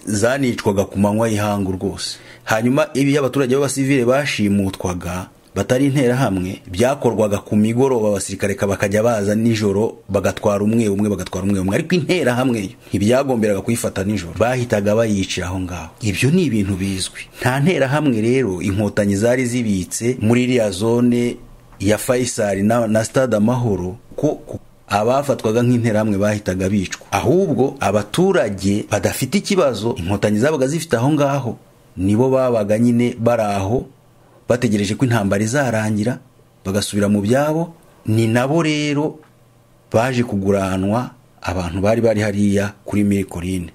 zanicwaga ku manywa y'ihangu rwose hanyuma iyo abaturage b'abasivire bashimutwaga batari interahamwe byakorwaga ku migoroba abasirikare bakajya baza nijoro bagatwara umwe umwe bagatwara umwe umwe ariko interahamwe ntibyagomberaga kuyifata nijoro bahitaga bayicira aho ngaho ibyo ni ibintu bizwi nta nterahamwe rero inkotanyi zari zibitse muri iriya zone ya fayisari na stade amahoro ko abafatwaga nk'interahamwe bahitaga bicwa ahubwo abaturage badafite ikibazo inkotanyi zabaga zifite aho ngaho nibo babaga nyine bari aho bategereje ko intambara izarangira bagasubira mu byabo ni nabo rero baje kuguranwa abantu bari bari hariya kuri mirikorine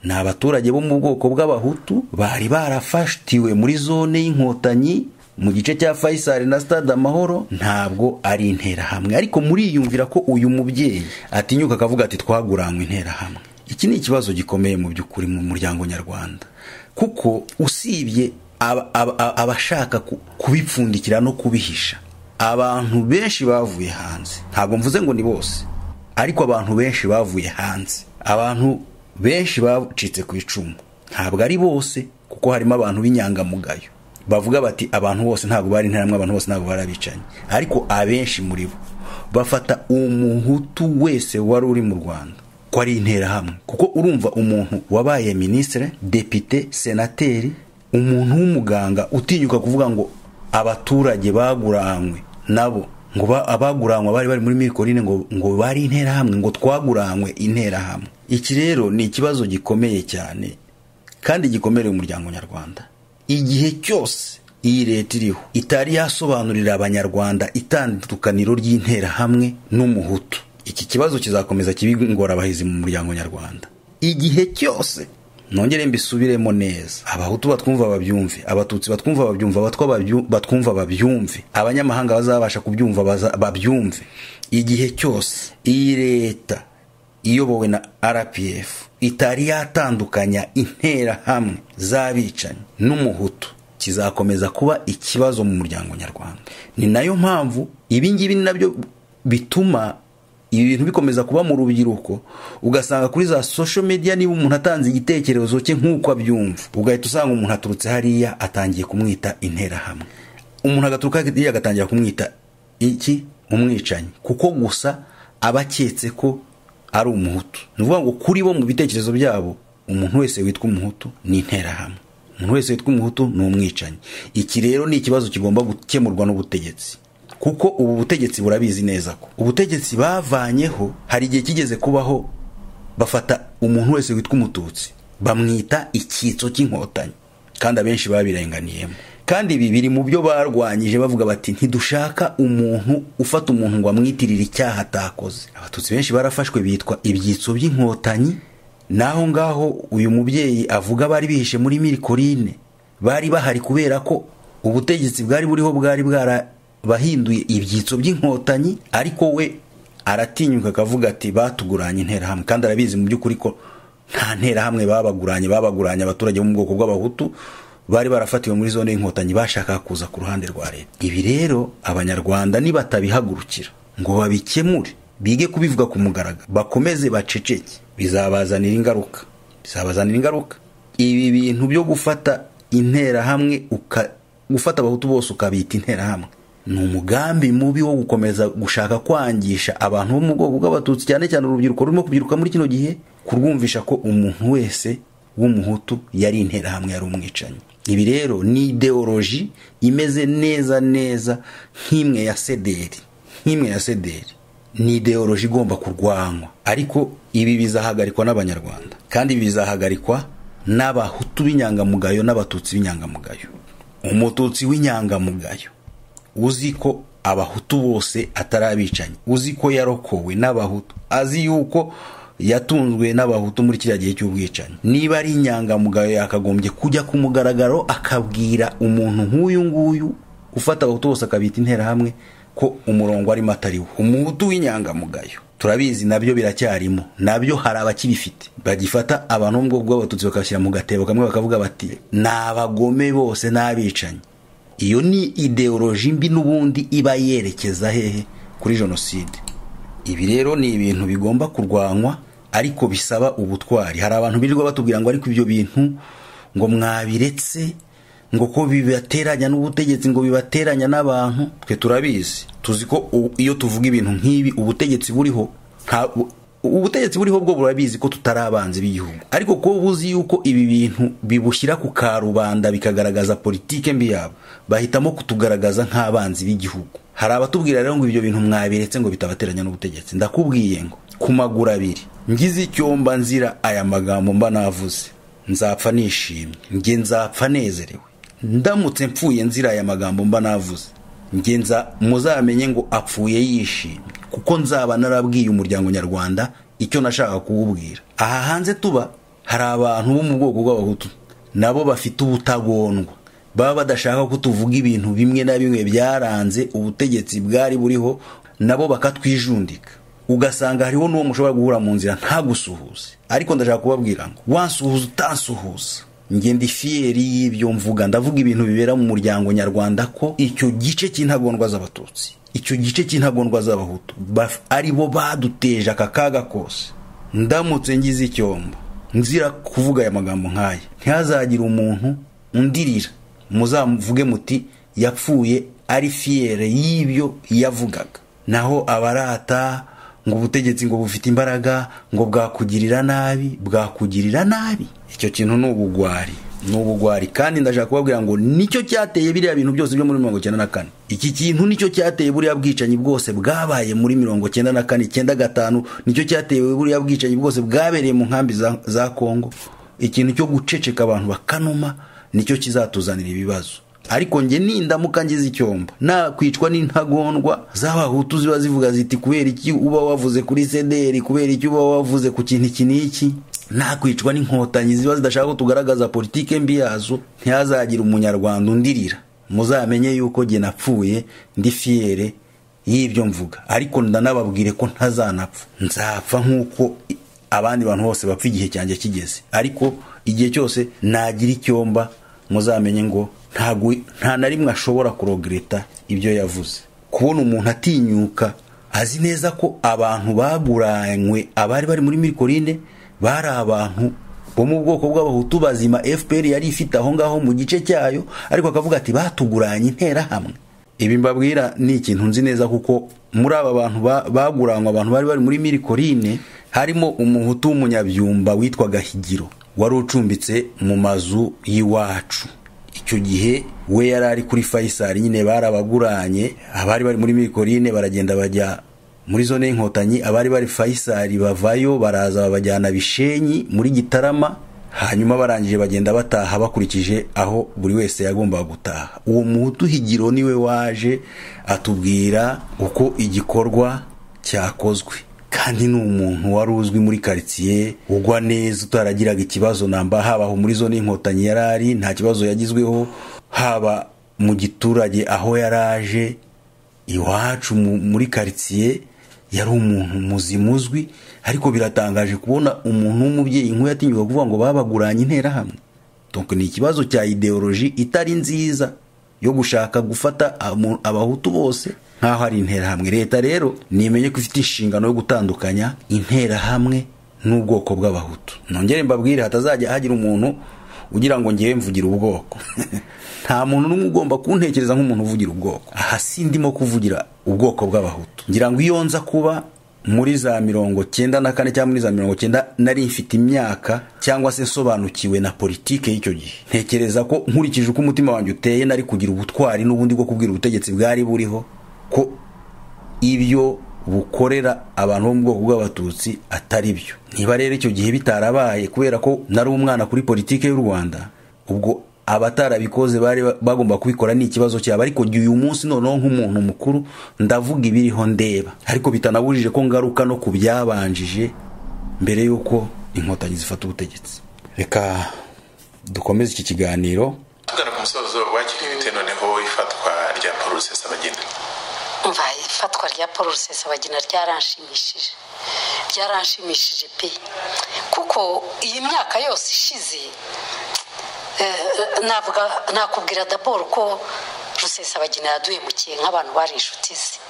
ni abaturage bo mu bwoko bw'abahutu bari barafatiwe muri zone y'inkotanyi mu gice cya fayisari na stade amahoro ntabwo ari interahamwe ariko muriyumvira ko uyu mubyeyi atinyuka akavuga ati twaguranywe interahamwe iki ni ikibazo gikomeye mu by'ukuri mu muryango nyarwanda kuko usibye abashaka kubipfundikira no kubihisha abantu benshi bavuye hanze ntabwo mvuze ngo ni bose ariko abantu benshi bavuye hanze abantu benshi bacitse ku icumu ntabwo ari bose kuko harimo abantu b'inyangamugayo bavuga bati abantu bose ntabwo bari interahamwe abantu bose ntabwo bari abicanyi ariko abenshi muri bo bafata umuhutu wese wari uri mu rwanda ko ari interahamwe kuko urumva umuntu wabaye minisitire depite senateri umuntu w'umuganga utinyuka kuvuga ngo abaturage baguranywe nabo ngo abaguranywe bari bari muri mirikorine ngo ngo bari interahamwe ngo twaguranywe interahamwe iki rero ni ikibazo gikomeye cyane kandi gikomereye umuryango nyarwanda igihe cyose iyi leta iriho itari yasobanurira abanyarwanda itandukaniro ry'interahamwe n'umuhutu iki kibazo kizakomeza abahizi mu muryango nyarwanda igihe cyose nongere mbisubiremo neza abahutu batwumva babyumve abatutsi batwumva babyumve abatwa batwumva babyumve abanyamahanga bazabasha kubyumva babyumve igihe cyose iyi leta iyobowe na rpf itari yatandukanya interahamwe z'abicanyi n'umuhutu kizakomeza kuba ikibazo mu muryango nyarwanda ni nayo mpamvu ibingibi ni nabyo bituma ibi bintu bikomeza kuba mu rubyiruko ugasanga kuri za social media niba umuntu atanze igitekerezo cye nk'uko abyumva ugahita usanga umuntu aturutse hariya atangiye kumwita interahamwe umuntu agaturuka hariya agatangira kumwita iki umwicanyi kuko gusa aba aketse ko ari umuhutu ni ukuvuga ngo kuri bo mu bitekerezo byabo umuntu wese witwa umuhutu ni interahamwe umuntu wese witwa umuhutu ni umwicanyi iki rero ni ikibazo kigomba gukemurwa n'ubutegetsi kuko ubu butegetsi burabizi neza ko ubutegetsi bavanyeho hari igihe kigeze kubaho bafata umuntu wese witwa umututsi bamwita icyitso cy'inkotanyi kandi abenshi babirenganiyemo kandi ibi biri mu byo barwanyije bavuga bati ntidushaka umuntu ufata umuntu ngo amwitirire icyaha atakoze abatutsi benshi barafashwe bitwa ibyitso by'inkotanyi naho ngaho uyu mubyeyi avuga bari bihishe muri mirikorine bari bahari kubera ko ubutegetsi bwari buriho bwari bwara bahinduye ibyitso by'inkotanyi ariko we aratinyuka akavuga ati batuguranye interahamwe kandi arabizi mu by'ukuri ko nta nterahamwe babaguranye babaguranye abaturage bo mu bwoko bw'abahutu bari barafatiwe muri zone y'inkotanyi bashaka kuza ku ruhande rwa leta ibi rero abanyarwanda nibatabihagurukira ngo babikemure bige kubivuga ku mugaragaro bakomeze baceceke bizabazanira ingaruka bizabazanira ingaruka ibi bintu byo gufata interahamwe gufata abahutu bose ukabita interahamwe ni umugambi mubi wo gukomeza gushaka kwangisha abantu bo mu bwoko bw'abatutsi cyane cyane urubyiruko rurimo kubyiruka muri kino gihe kurwumvisha ko umuntu wese w'umuhutu yari interahamwe yari umwicanyi ibi rero ni ideoloji imeze neza neza nk'imwe ya sederi nk'imwe ya sederi ni ideoloji igomba kurwanywa ariko ibi bizahagarikwa n'abanyarwanda kandi ibi bizahagarikwa n'abahutu b'inyangamugayo n'abatutsi b'inyangamugayo umututsi w'inyangamugayo uzi ko abahutu bose atari abicanyi uzi ko yarokowe n'abahutu azi yuko yatunzwe n'abahutu muri kiriya gihe cy'ubwicanyi niba ari inyangamugayo yakagombye kujya ku mugaragaro akabwira umuntu nk'uyu nguyu ufata abahutu bose akabita interahamwe ko umurongo arimo atariwo umuhutu w'inyangamugayo turabizi nabyo biracyarimo nabyo hari abakibifite bagifata abantu bo mu bwoko bw'abatutsi bakabashyira mu gatebo kamwe bakavuga bati ni abagome bose n'abicanyi iyo ni ideoloji mbi n'ubundi iba yerekeza hehe kuri jenoside ibi rero ni ibintu bigomba kurwanywa ariko bisaba ubutwari hari abantu birirwa batubwira ngo ariko ibyo bintu ngo mwabiretse ngo ko bibateranya n'ubutegetsi ngo bibateranya n'abantu twe turabizi tuzi ko iyo tuvuga ibintu nk'ibi ubutegetsi buriho ubutegetsi buriho bwo burabizi ko tutari abanzi b'igihugu ariko kuba buzi yuko ibi bintu bibushyira ku karubanda bikagaragaza politike mbi yabo bahitamo kutugaragaza nk'abanzi b'igihugu hari abatubwira rero ngo ibyo bintu mwabiretse ngo bitabateranya n'ubutegetsi ndakubwiye ngo ku maguru abiri ngize icyomba nzira aya magambo mba navuze nzapfa nishimye nge nzapfa nezerewe ndamutse mpfuye nzira aya magambo mba navuze ngenza muzamenye ngo apfuye yishimye kuko nzaba narabwiye umuryango nyarwanda icyo nashaka kuwubwira aha hanze tuba hari abantu bo mu bwoko bw'abahutu nabo bafite ubutagondwa baba badashaka ko tuvuga ibintu bimwe na bimwe byaranze ubutegetsi bwari buriho nabo bakatwijundika ugasanga hariho n'uwo mushobora guhura mu nzira ntagusuhuze ariko ndashaka kubabwira ngo wansuhuza utansuhuza ngenda ifiyeri y'ibyo mvuga ndavuga ibintu bibera mu muryango nyarwanda ko icyo gice cy'intagondwa z'abatutsi icyo gice cy'intagondwa z'abahutu ari bo baduteje aka kaga kose ndamutse ngize icyombo nzira kuvuga aya magambo nk'aya ntihazagire umuntu undirira muzamuvuge muti yapfuye ari fiyere y'ibyo yavugaga naho abarata ngo ubutegetsi ngo bufite imbaraga ngo bwakugirira nabi bwakugirira nabi icyo kintu ni ubugwari ni ubugwari kandi ndashaka kubabwira ngo nicyo cyateye biriya bintu byose byo muri mirongo icyenda na kane iki kintu nicyo cyateye buriya bwicanyi bwose bwabaye muri mirongo icyenda na kane icyenda gatanu nicyo cyateye buriya bwicanyi bwose bwabereye mu nkambi za kongo ikintu cyo guceceka abantu bakanuma nicyo kizatuzanira ibibazo ariko njye nindamuka ngize icyombo nakwicwa n'intagondwa z'abahutu ziba zivuga ziti kubera iki uba wavuze kuri sederi kubera iki uba wavuze ku kintu iki n'iki nakwicwa n'inkotanyi ziba zidashaka ko tugaragaza politike mbi yazo ntihazagire umunyarwanda undirira muzamenye yuko jye napfuye ndi fiyere y'ibyo mvuga ariko ndanababwire ko ntazanapfa nzapfa nk'uko abandi bantu bose bapfa igihe cyanjye kigeze ariko igihe cyose nagira icyomba muzamenye ngo nta na rimwe ashobora kurogereta ibyo yavuze kubona umuntu atinyuka azi neza ko abantu baguranywe abari bari muri mirikorine bari abantu bo mu bwoko bw'abahutu bazima fpr yari ifite aho ngaho mu gice cyayo ariko akavuga ati batuguranye interahamwe ibi mbabwira ni ikintu nzi neza kuko muri aba bantu baguranywe abantu bari bari muri mirikorine harimo umuhutu w'umunyabyumba witwaga higiro wari ucumbitse mu mazu y'iwacu icyo gihe we yari ari kuri fayisari nyine barabaguranye abari bari muri mikorine baragenda bajya muri zone y'inkotanyi abari bari fayisari bavayo baraza babajyana bishenyi muri gitarama hanyuma barangije bagenda bataha bakurikije aho buri wese yagombaga gutaha uwo muhutu higiro niwe waje atubwira uko igikorwa cyakozwe kandi ni umuntu wari uzwi muri karitsiye ugwa neza utaragiraga ikibazo namba haba aho muri zone y'inkotanyi yari ari nta kibazo yagizweho haba mu giturage aho yari aje iwacu muri karitsiye yari umuntu muzima uzwi ariko biratangaje kubona umuntu w'umubyeyi nk'uyu atinyuka kuvuga ngo babaguranye interahamwe ni ikibazo cya ideoloji itari nziza yo gushaka gufata abahutu bose nk'aho ari interahamwe leta rero nimenye ko ifite inshingano yo gutandukanya interahamwe n'ubwoko bw'abahutu nongere mbabwire hatazajya hagira umuntu ugira ngo ngewe mvugira ubwoko nta muntu n'umwe ugomba kuntekereza nk'umuntu uvugira ubwoko aha si ndimo kuvugira ubwoko bw'abahutu ngira ngo iyo nza kuba muri za mirongo cyenda na kane cyangwa muri za mirongo cyenda nari mfite imyaka cyangwa se nsobanukiwe na politike y'icyo gihe ntekereza ko nkurikije uko umutima wanjye uteye nari kugira ubutwari n'ubundi bwo kubwira ubutegetsi bwari buriho ko ibyo bukorera abantu bo mu bwoko bw'abatutsi atari byo niba rero icyo gihe bitarabaye kubera ko nari umwana kuri politiki y'u rwanda ubwo abatarabikoze bari bagomba kubikora ni ikibazo cyabo ariko uyu munsi noneho nk'umuntu mukuru ndavuga ibiriho ndeba ariko bitanabujije ko ngaruka no ku byabanjije mbere y'uko inkotanyi zifata ubutegetsi reka dukomeze iki kiganiro tugana ku musozo wakiriye bitewe noneho ifatwa rya paul rusesabagina umva ifatwa rya paul rusesabagina ryaranshimishije byaranshimishije pe kuko iyi myaka yose ishize navuga nakubwira daboro ko rusesabagina yaduhemukiye nk'abantu bari inshuti ze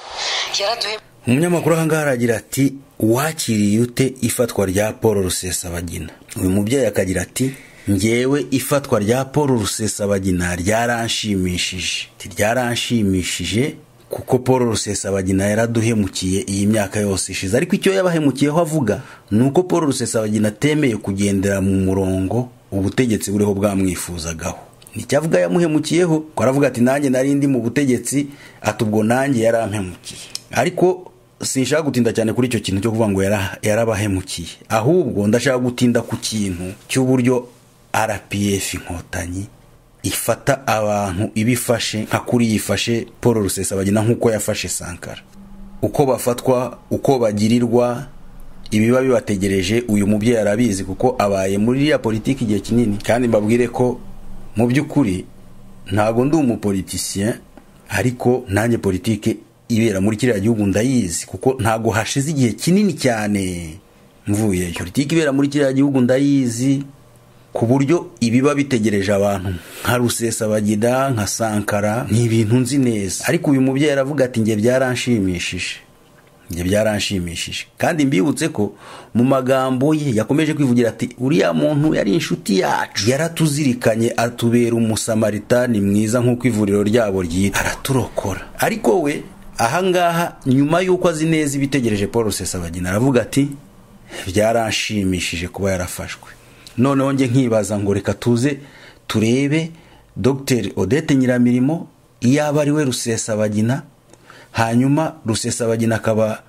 yaraduhe umunyamakuru aha ngaha aragira ati wakiriye ute ifatwa rya paul rusesabagina uyu mubyeyi akagira ati ngewe ifatwa rya paul rusesabagina ryaranshimishije ryaranshimishije kuko paul rusesabagina yaraduhemukiye iyi myaka yose ishize ariko icyo yabahemukiyeho avuga ni uko paul rusesabagina atemeye kugendera mu murongo ubutegetsi buriho bwamwifuzagaho nicyavuga yamuhemukiyeho ko aravuga ati nanjye nari ndi mu butegetsi ati ubwo nanjye yarampemukiye ariko sinshaka gutinda cyane kuri icyo kintu cyo kuvuga ngo yarabahemukiye ahubwo ndashaka gutinda ku kintu cy'uburyo rpf inkotanyi ifata abantu ibifashe nka kuri yifashe paul rusesabagina nk'uko yafashe sankara uko bafatwa uko bagirirwa ibiba bibategereje uyu mubyeyi arabizi kuko abaye muri iriya politiki igihe kinini kandi mbabwire ko mu by'ukuri ntabwo ndi umupolitisiye ariko nanjye politiki ibera muri kiriya gihugu ndayizi kuko ntabwo hashize igihe kinini cyane mvuyeyo politiki ibera muri kiriya gihugu ndayizi ku buryo ibiba bitegereje abantu nka rusesabagina nka sankara ni ibintu nzi neza ariko uyu mubyeyi aravuga ati njye byaranshimishije njye byaranshimishije kandi mbibutse ko mu magambo ye yakomeje kwivugira ati uriya muntu yari inshuti yacu yaratuzirikanye atubera umusamaritani mwiza nk'uko ivuriro ryabo ryitwa araturokora ariko we ahangaha nyuma y'uko azi neza ibitegereje paul rusesabagina aravuga ati byaranshimishije kuba yarafashwe noneho njye nkibaza ngo reka tuze turebe dogiteri odette nyiramirimo iyaba ari we rusesabagina hanyuma rusesabagina akaba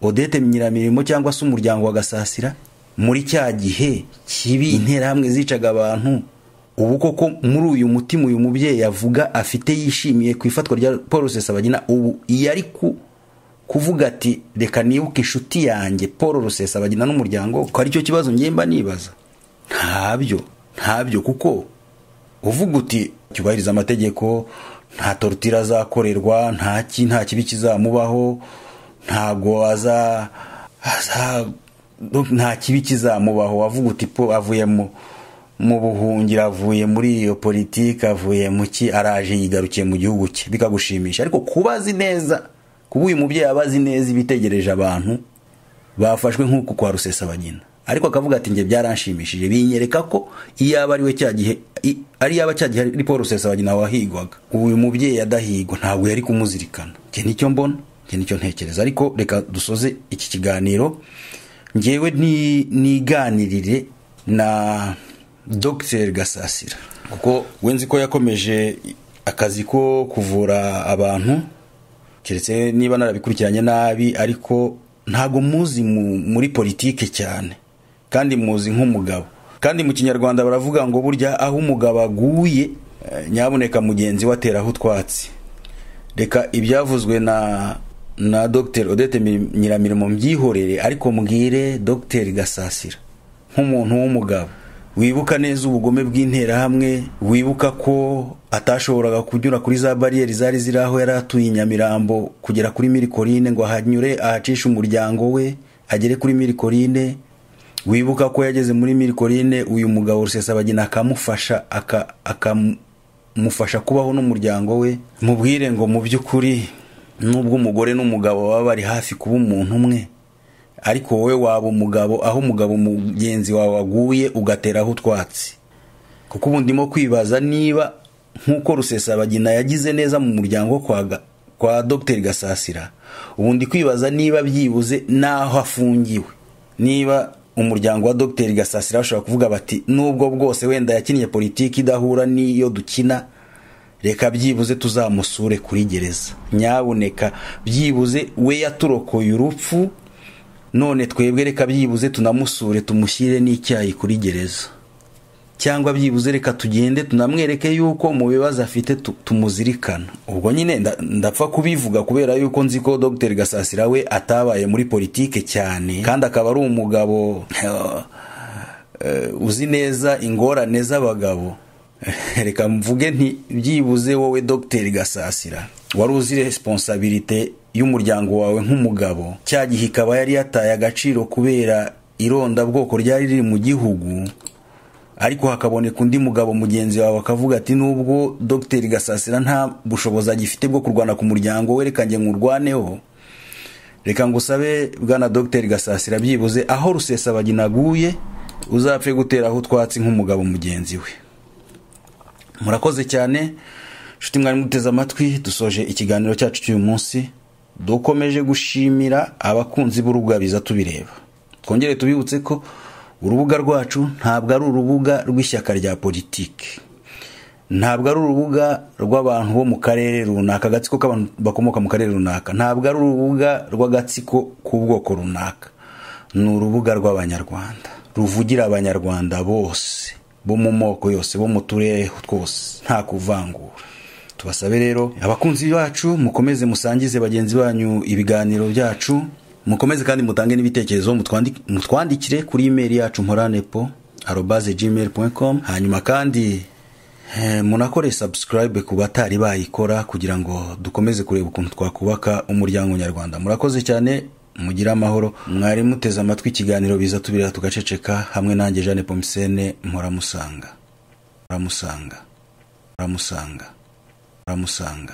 odette nyiramirimo cyangwa se umuryango wa gasasira muri cya gihe kibi interahamwe zicaga abantu ubu koko muri uyu mutima uyu mubyeyi avuga afite yishimiye ku ifatwa rya paul rusesabagina ubu iyo ari ku kuvuga ati reka nibuke inshuti yanjye paul rusesabagina n'umuryango ko aricyo kibazo ngemba nibaza ntabyo ntabyo kuko uvuga uti cyubahiriza amategeko nta torutira azakorerwa nta nta kibi kizamubaho ntago aza nta kibi kizamubaho wavuga uti po avuye mu buhungiro avuye muri iyo politiki avuye mu ki araje yigarukiye mu gihugu cye bikagushimisha ariko kuba azi neza kuba uyu mubyeyi aba azi neza ibitegereje abantu bafashwe nk'uku kwa rusesabagina ariko akavuga ati njye byaranshimishije binyereka ko iyaba ari we cya gihe ari yaba cya gihe ari paul rusesabagina wahigwaga uyu mubyeyi adahigwa ntabwo yari kumuzirikana njye nicyo mbona njye nicyo ntekereza ariko reka dusoze iki kiganiro ngewe niganirire na dogiteri gasasira kuko wenzi ko yakomeje akazi ko kuvura abantu keretse niba narabikurikiranye nabi ariko ntabwo muzi muri politike cyane kandi muzi nk'umugabo kandi mu kinyarwanda baravuga ngo burya aho umugabo aguye nyaboneka mugenzi we ateraho utwatsi reka ibyavuzwe na na dogiteri odette nyiramirimo mbyihorere ariko mbwire dogiteri gasasira nk'umuntu w'umugabo wibuka neza ubugome bw'interahamwe wibuka ko atashoboraga kunyura kuri za bariyeri zari ziri aho yari atuye i nyamirambo kugera kuri mirikorine ngo ahanyure ahacishe umuryango we agere kuri mirikorine wibuka ko yageze muri mirikorine uyu mugabo rusesabagina akamufasha akamufasha kubaho n'umuryango we mubwire ngo mu by'ukuri nubwo umugore n'umugabo baba bari hafi kuba umuntu umwe ariko wowe waba umugabo aho umugabo mugenzi wawe waguye ugateraho utwatsi kuko ubu ndimo kwibaza niba nk'uko rusesabagina yagize neza mu muryango kwa dogiteri gasasira ubundi kwibaza niba byibuze n'aho afungiwe niba umuryango wa dogiteri gasasira bashobora kuvuga bati nubwo bwose wenda yakinnye politiki idahura n'iyo dukina reka byibuze tuzamusure kuri gereza nyaboneka byibuze we yaturokoye urupfu none twebwe reka byibuze tunamusure tumushyire n'icyayi kuri gereza cyangwa byibuze reka tugende tunamwereke yuko mu bibazo afite tumuzirikana ubwo nyine ndapfa kubivuga kubera yuko nzi ko dogiteri gasasira we atabaye muri politike cyane kandi akaba ari umugabo uzi neza ingorane z'abagabo reka mvuge nti byibuze wowe dogiteri gasasira wari uzi resiponsabirite y'umuryango wawe nk'umugabo cya gihe ikaba yari yataye agaciro kubera irondabwoko ryari riri mu gihugu ariko hakaboneka undi mugabo mugenzi wawe akavuga ati nubwo dogiteri gasasira nta bushobozi agifite bwo kurwana ku muryango we reka njye nkurwaneho reka ngo usabe bwana dogiteri gasasira byibuze aho rusesabagina aguye uzapfe guteraho utwatsi nk'umugabo mugenzi we murakoze cyane inshuti mwari muteze amatwi dusoje ikiganiro cyacu cy'uyu munsi dukomeje gushimira abakunzi b'urubuga biza tubireba twongere tubibutse ko urubuga rwacu ntabwo ari urubuga rw'ishyaka rya politiki ntabwo ari urubuga rw'abantu bo mu karere runaka agatsiko k'abantu bakomoka mu karere runaka ntabwo ari urubuga rw'agatsiko k'ubwoko runaka ni urubuga rw'abanyarwanda ruvugira abanyarwanda bose bo mu moko yose bo mu turere twose nta kuvangura tubasabe rero abakunzi bacu mukomeze musangize bagenzi banyu ibiganiro byacu mukomeze kandi mutange n'ibitekerezo mutwandi- mutwandikire kuri imeri yacu mporanepo arobaze gmail com hanyuma kandi eh, munakore subscribe ku batari bayikora kugira ngo dukomeze kureba ukuntu twakubaka umuryango nyarwanda murakoze cyane mugire amahoro mwari muteze amatwi ikiganiro biza tubirira tugaceceka hamwe nanjye jeanne pomisene mporamusanga mporamusanga mporamusanga mporamusanga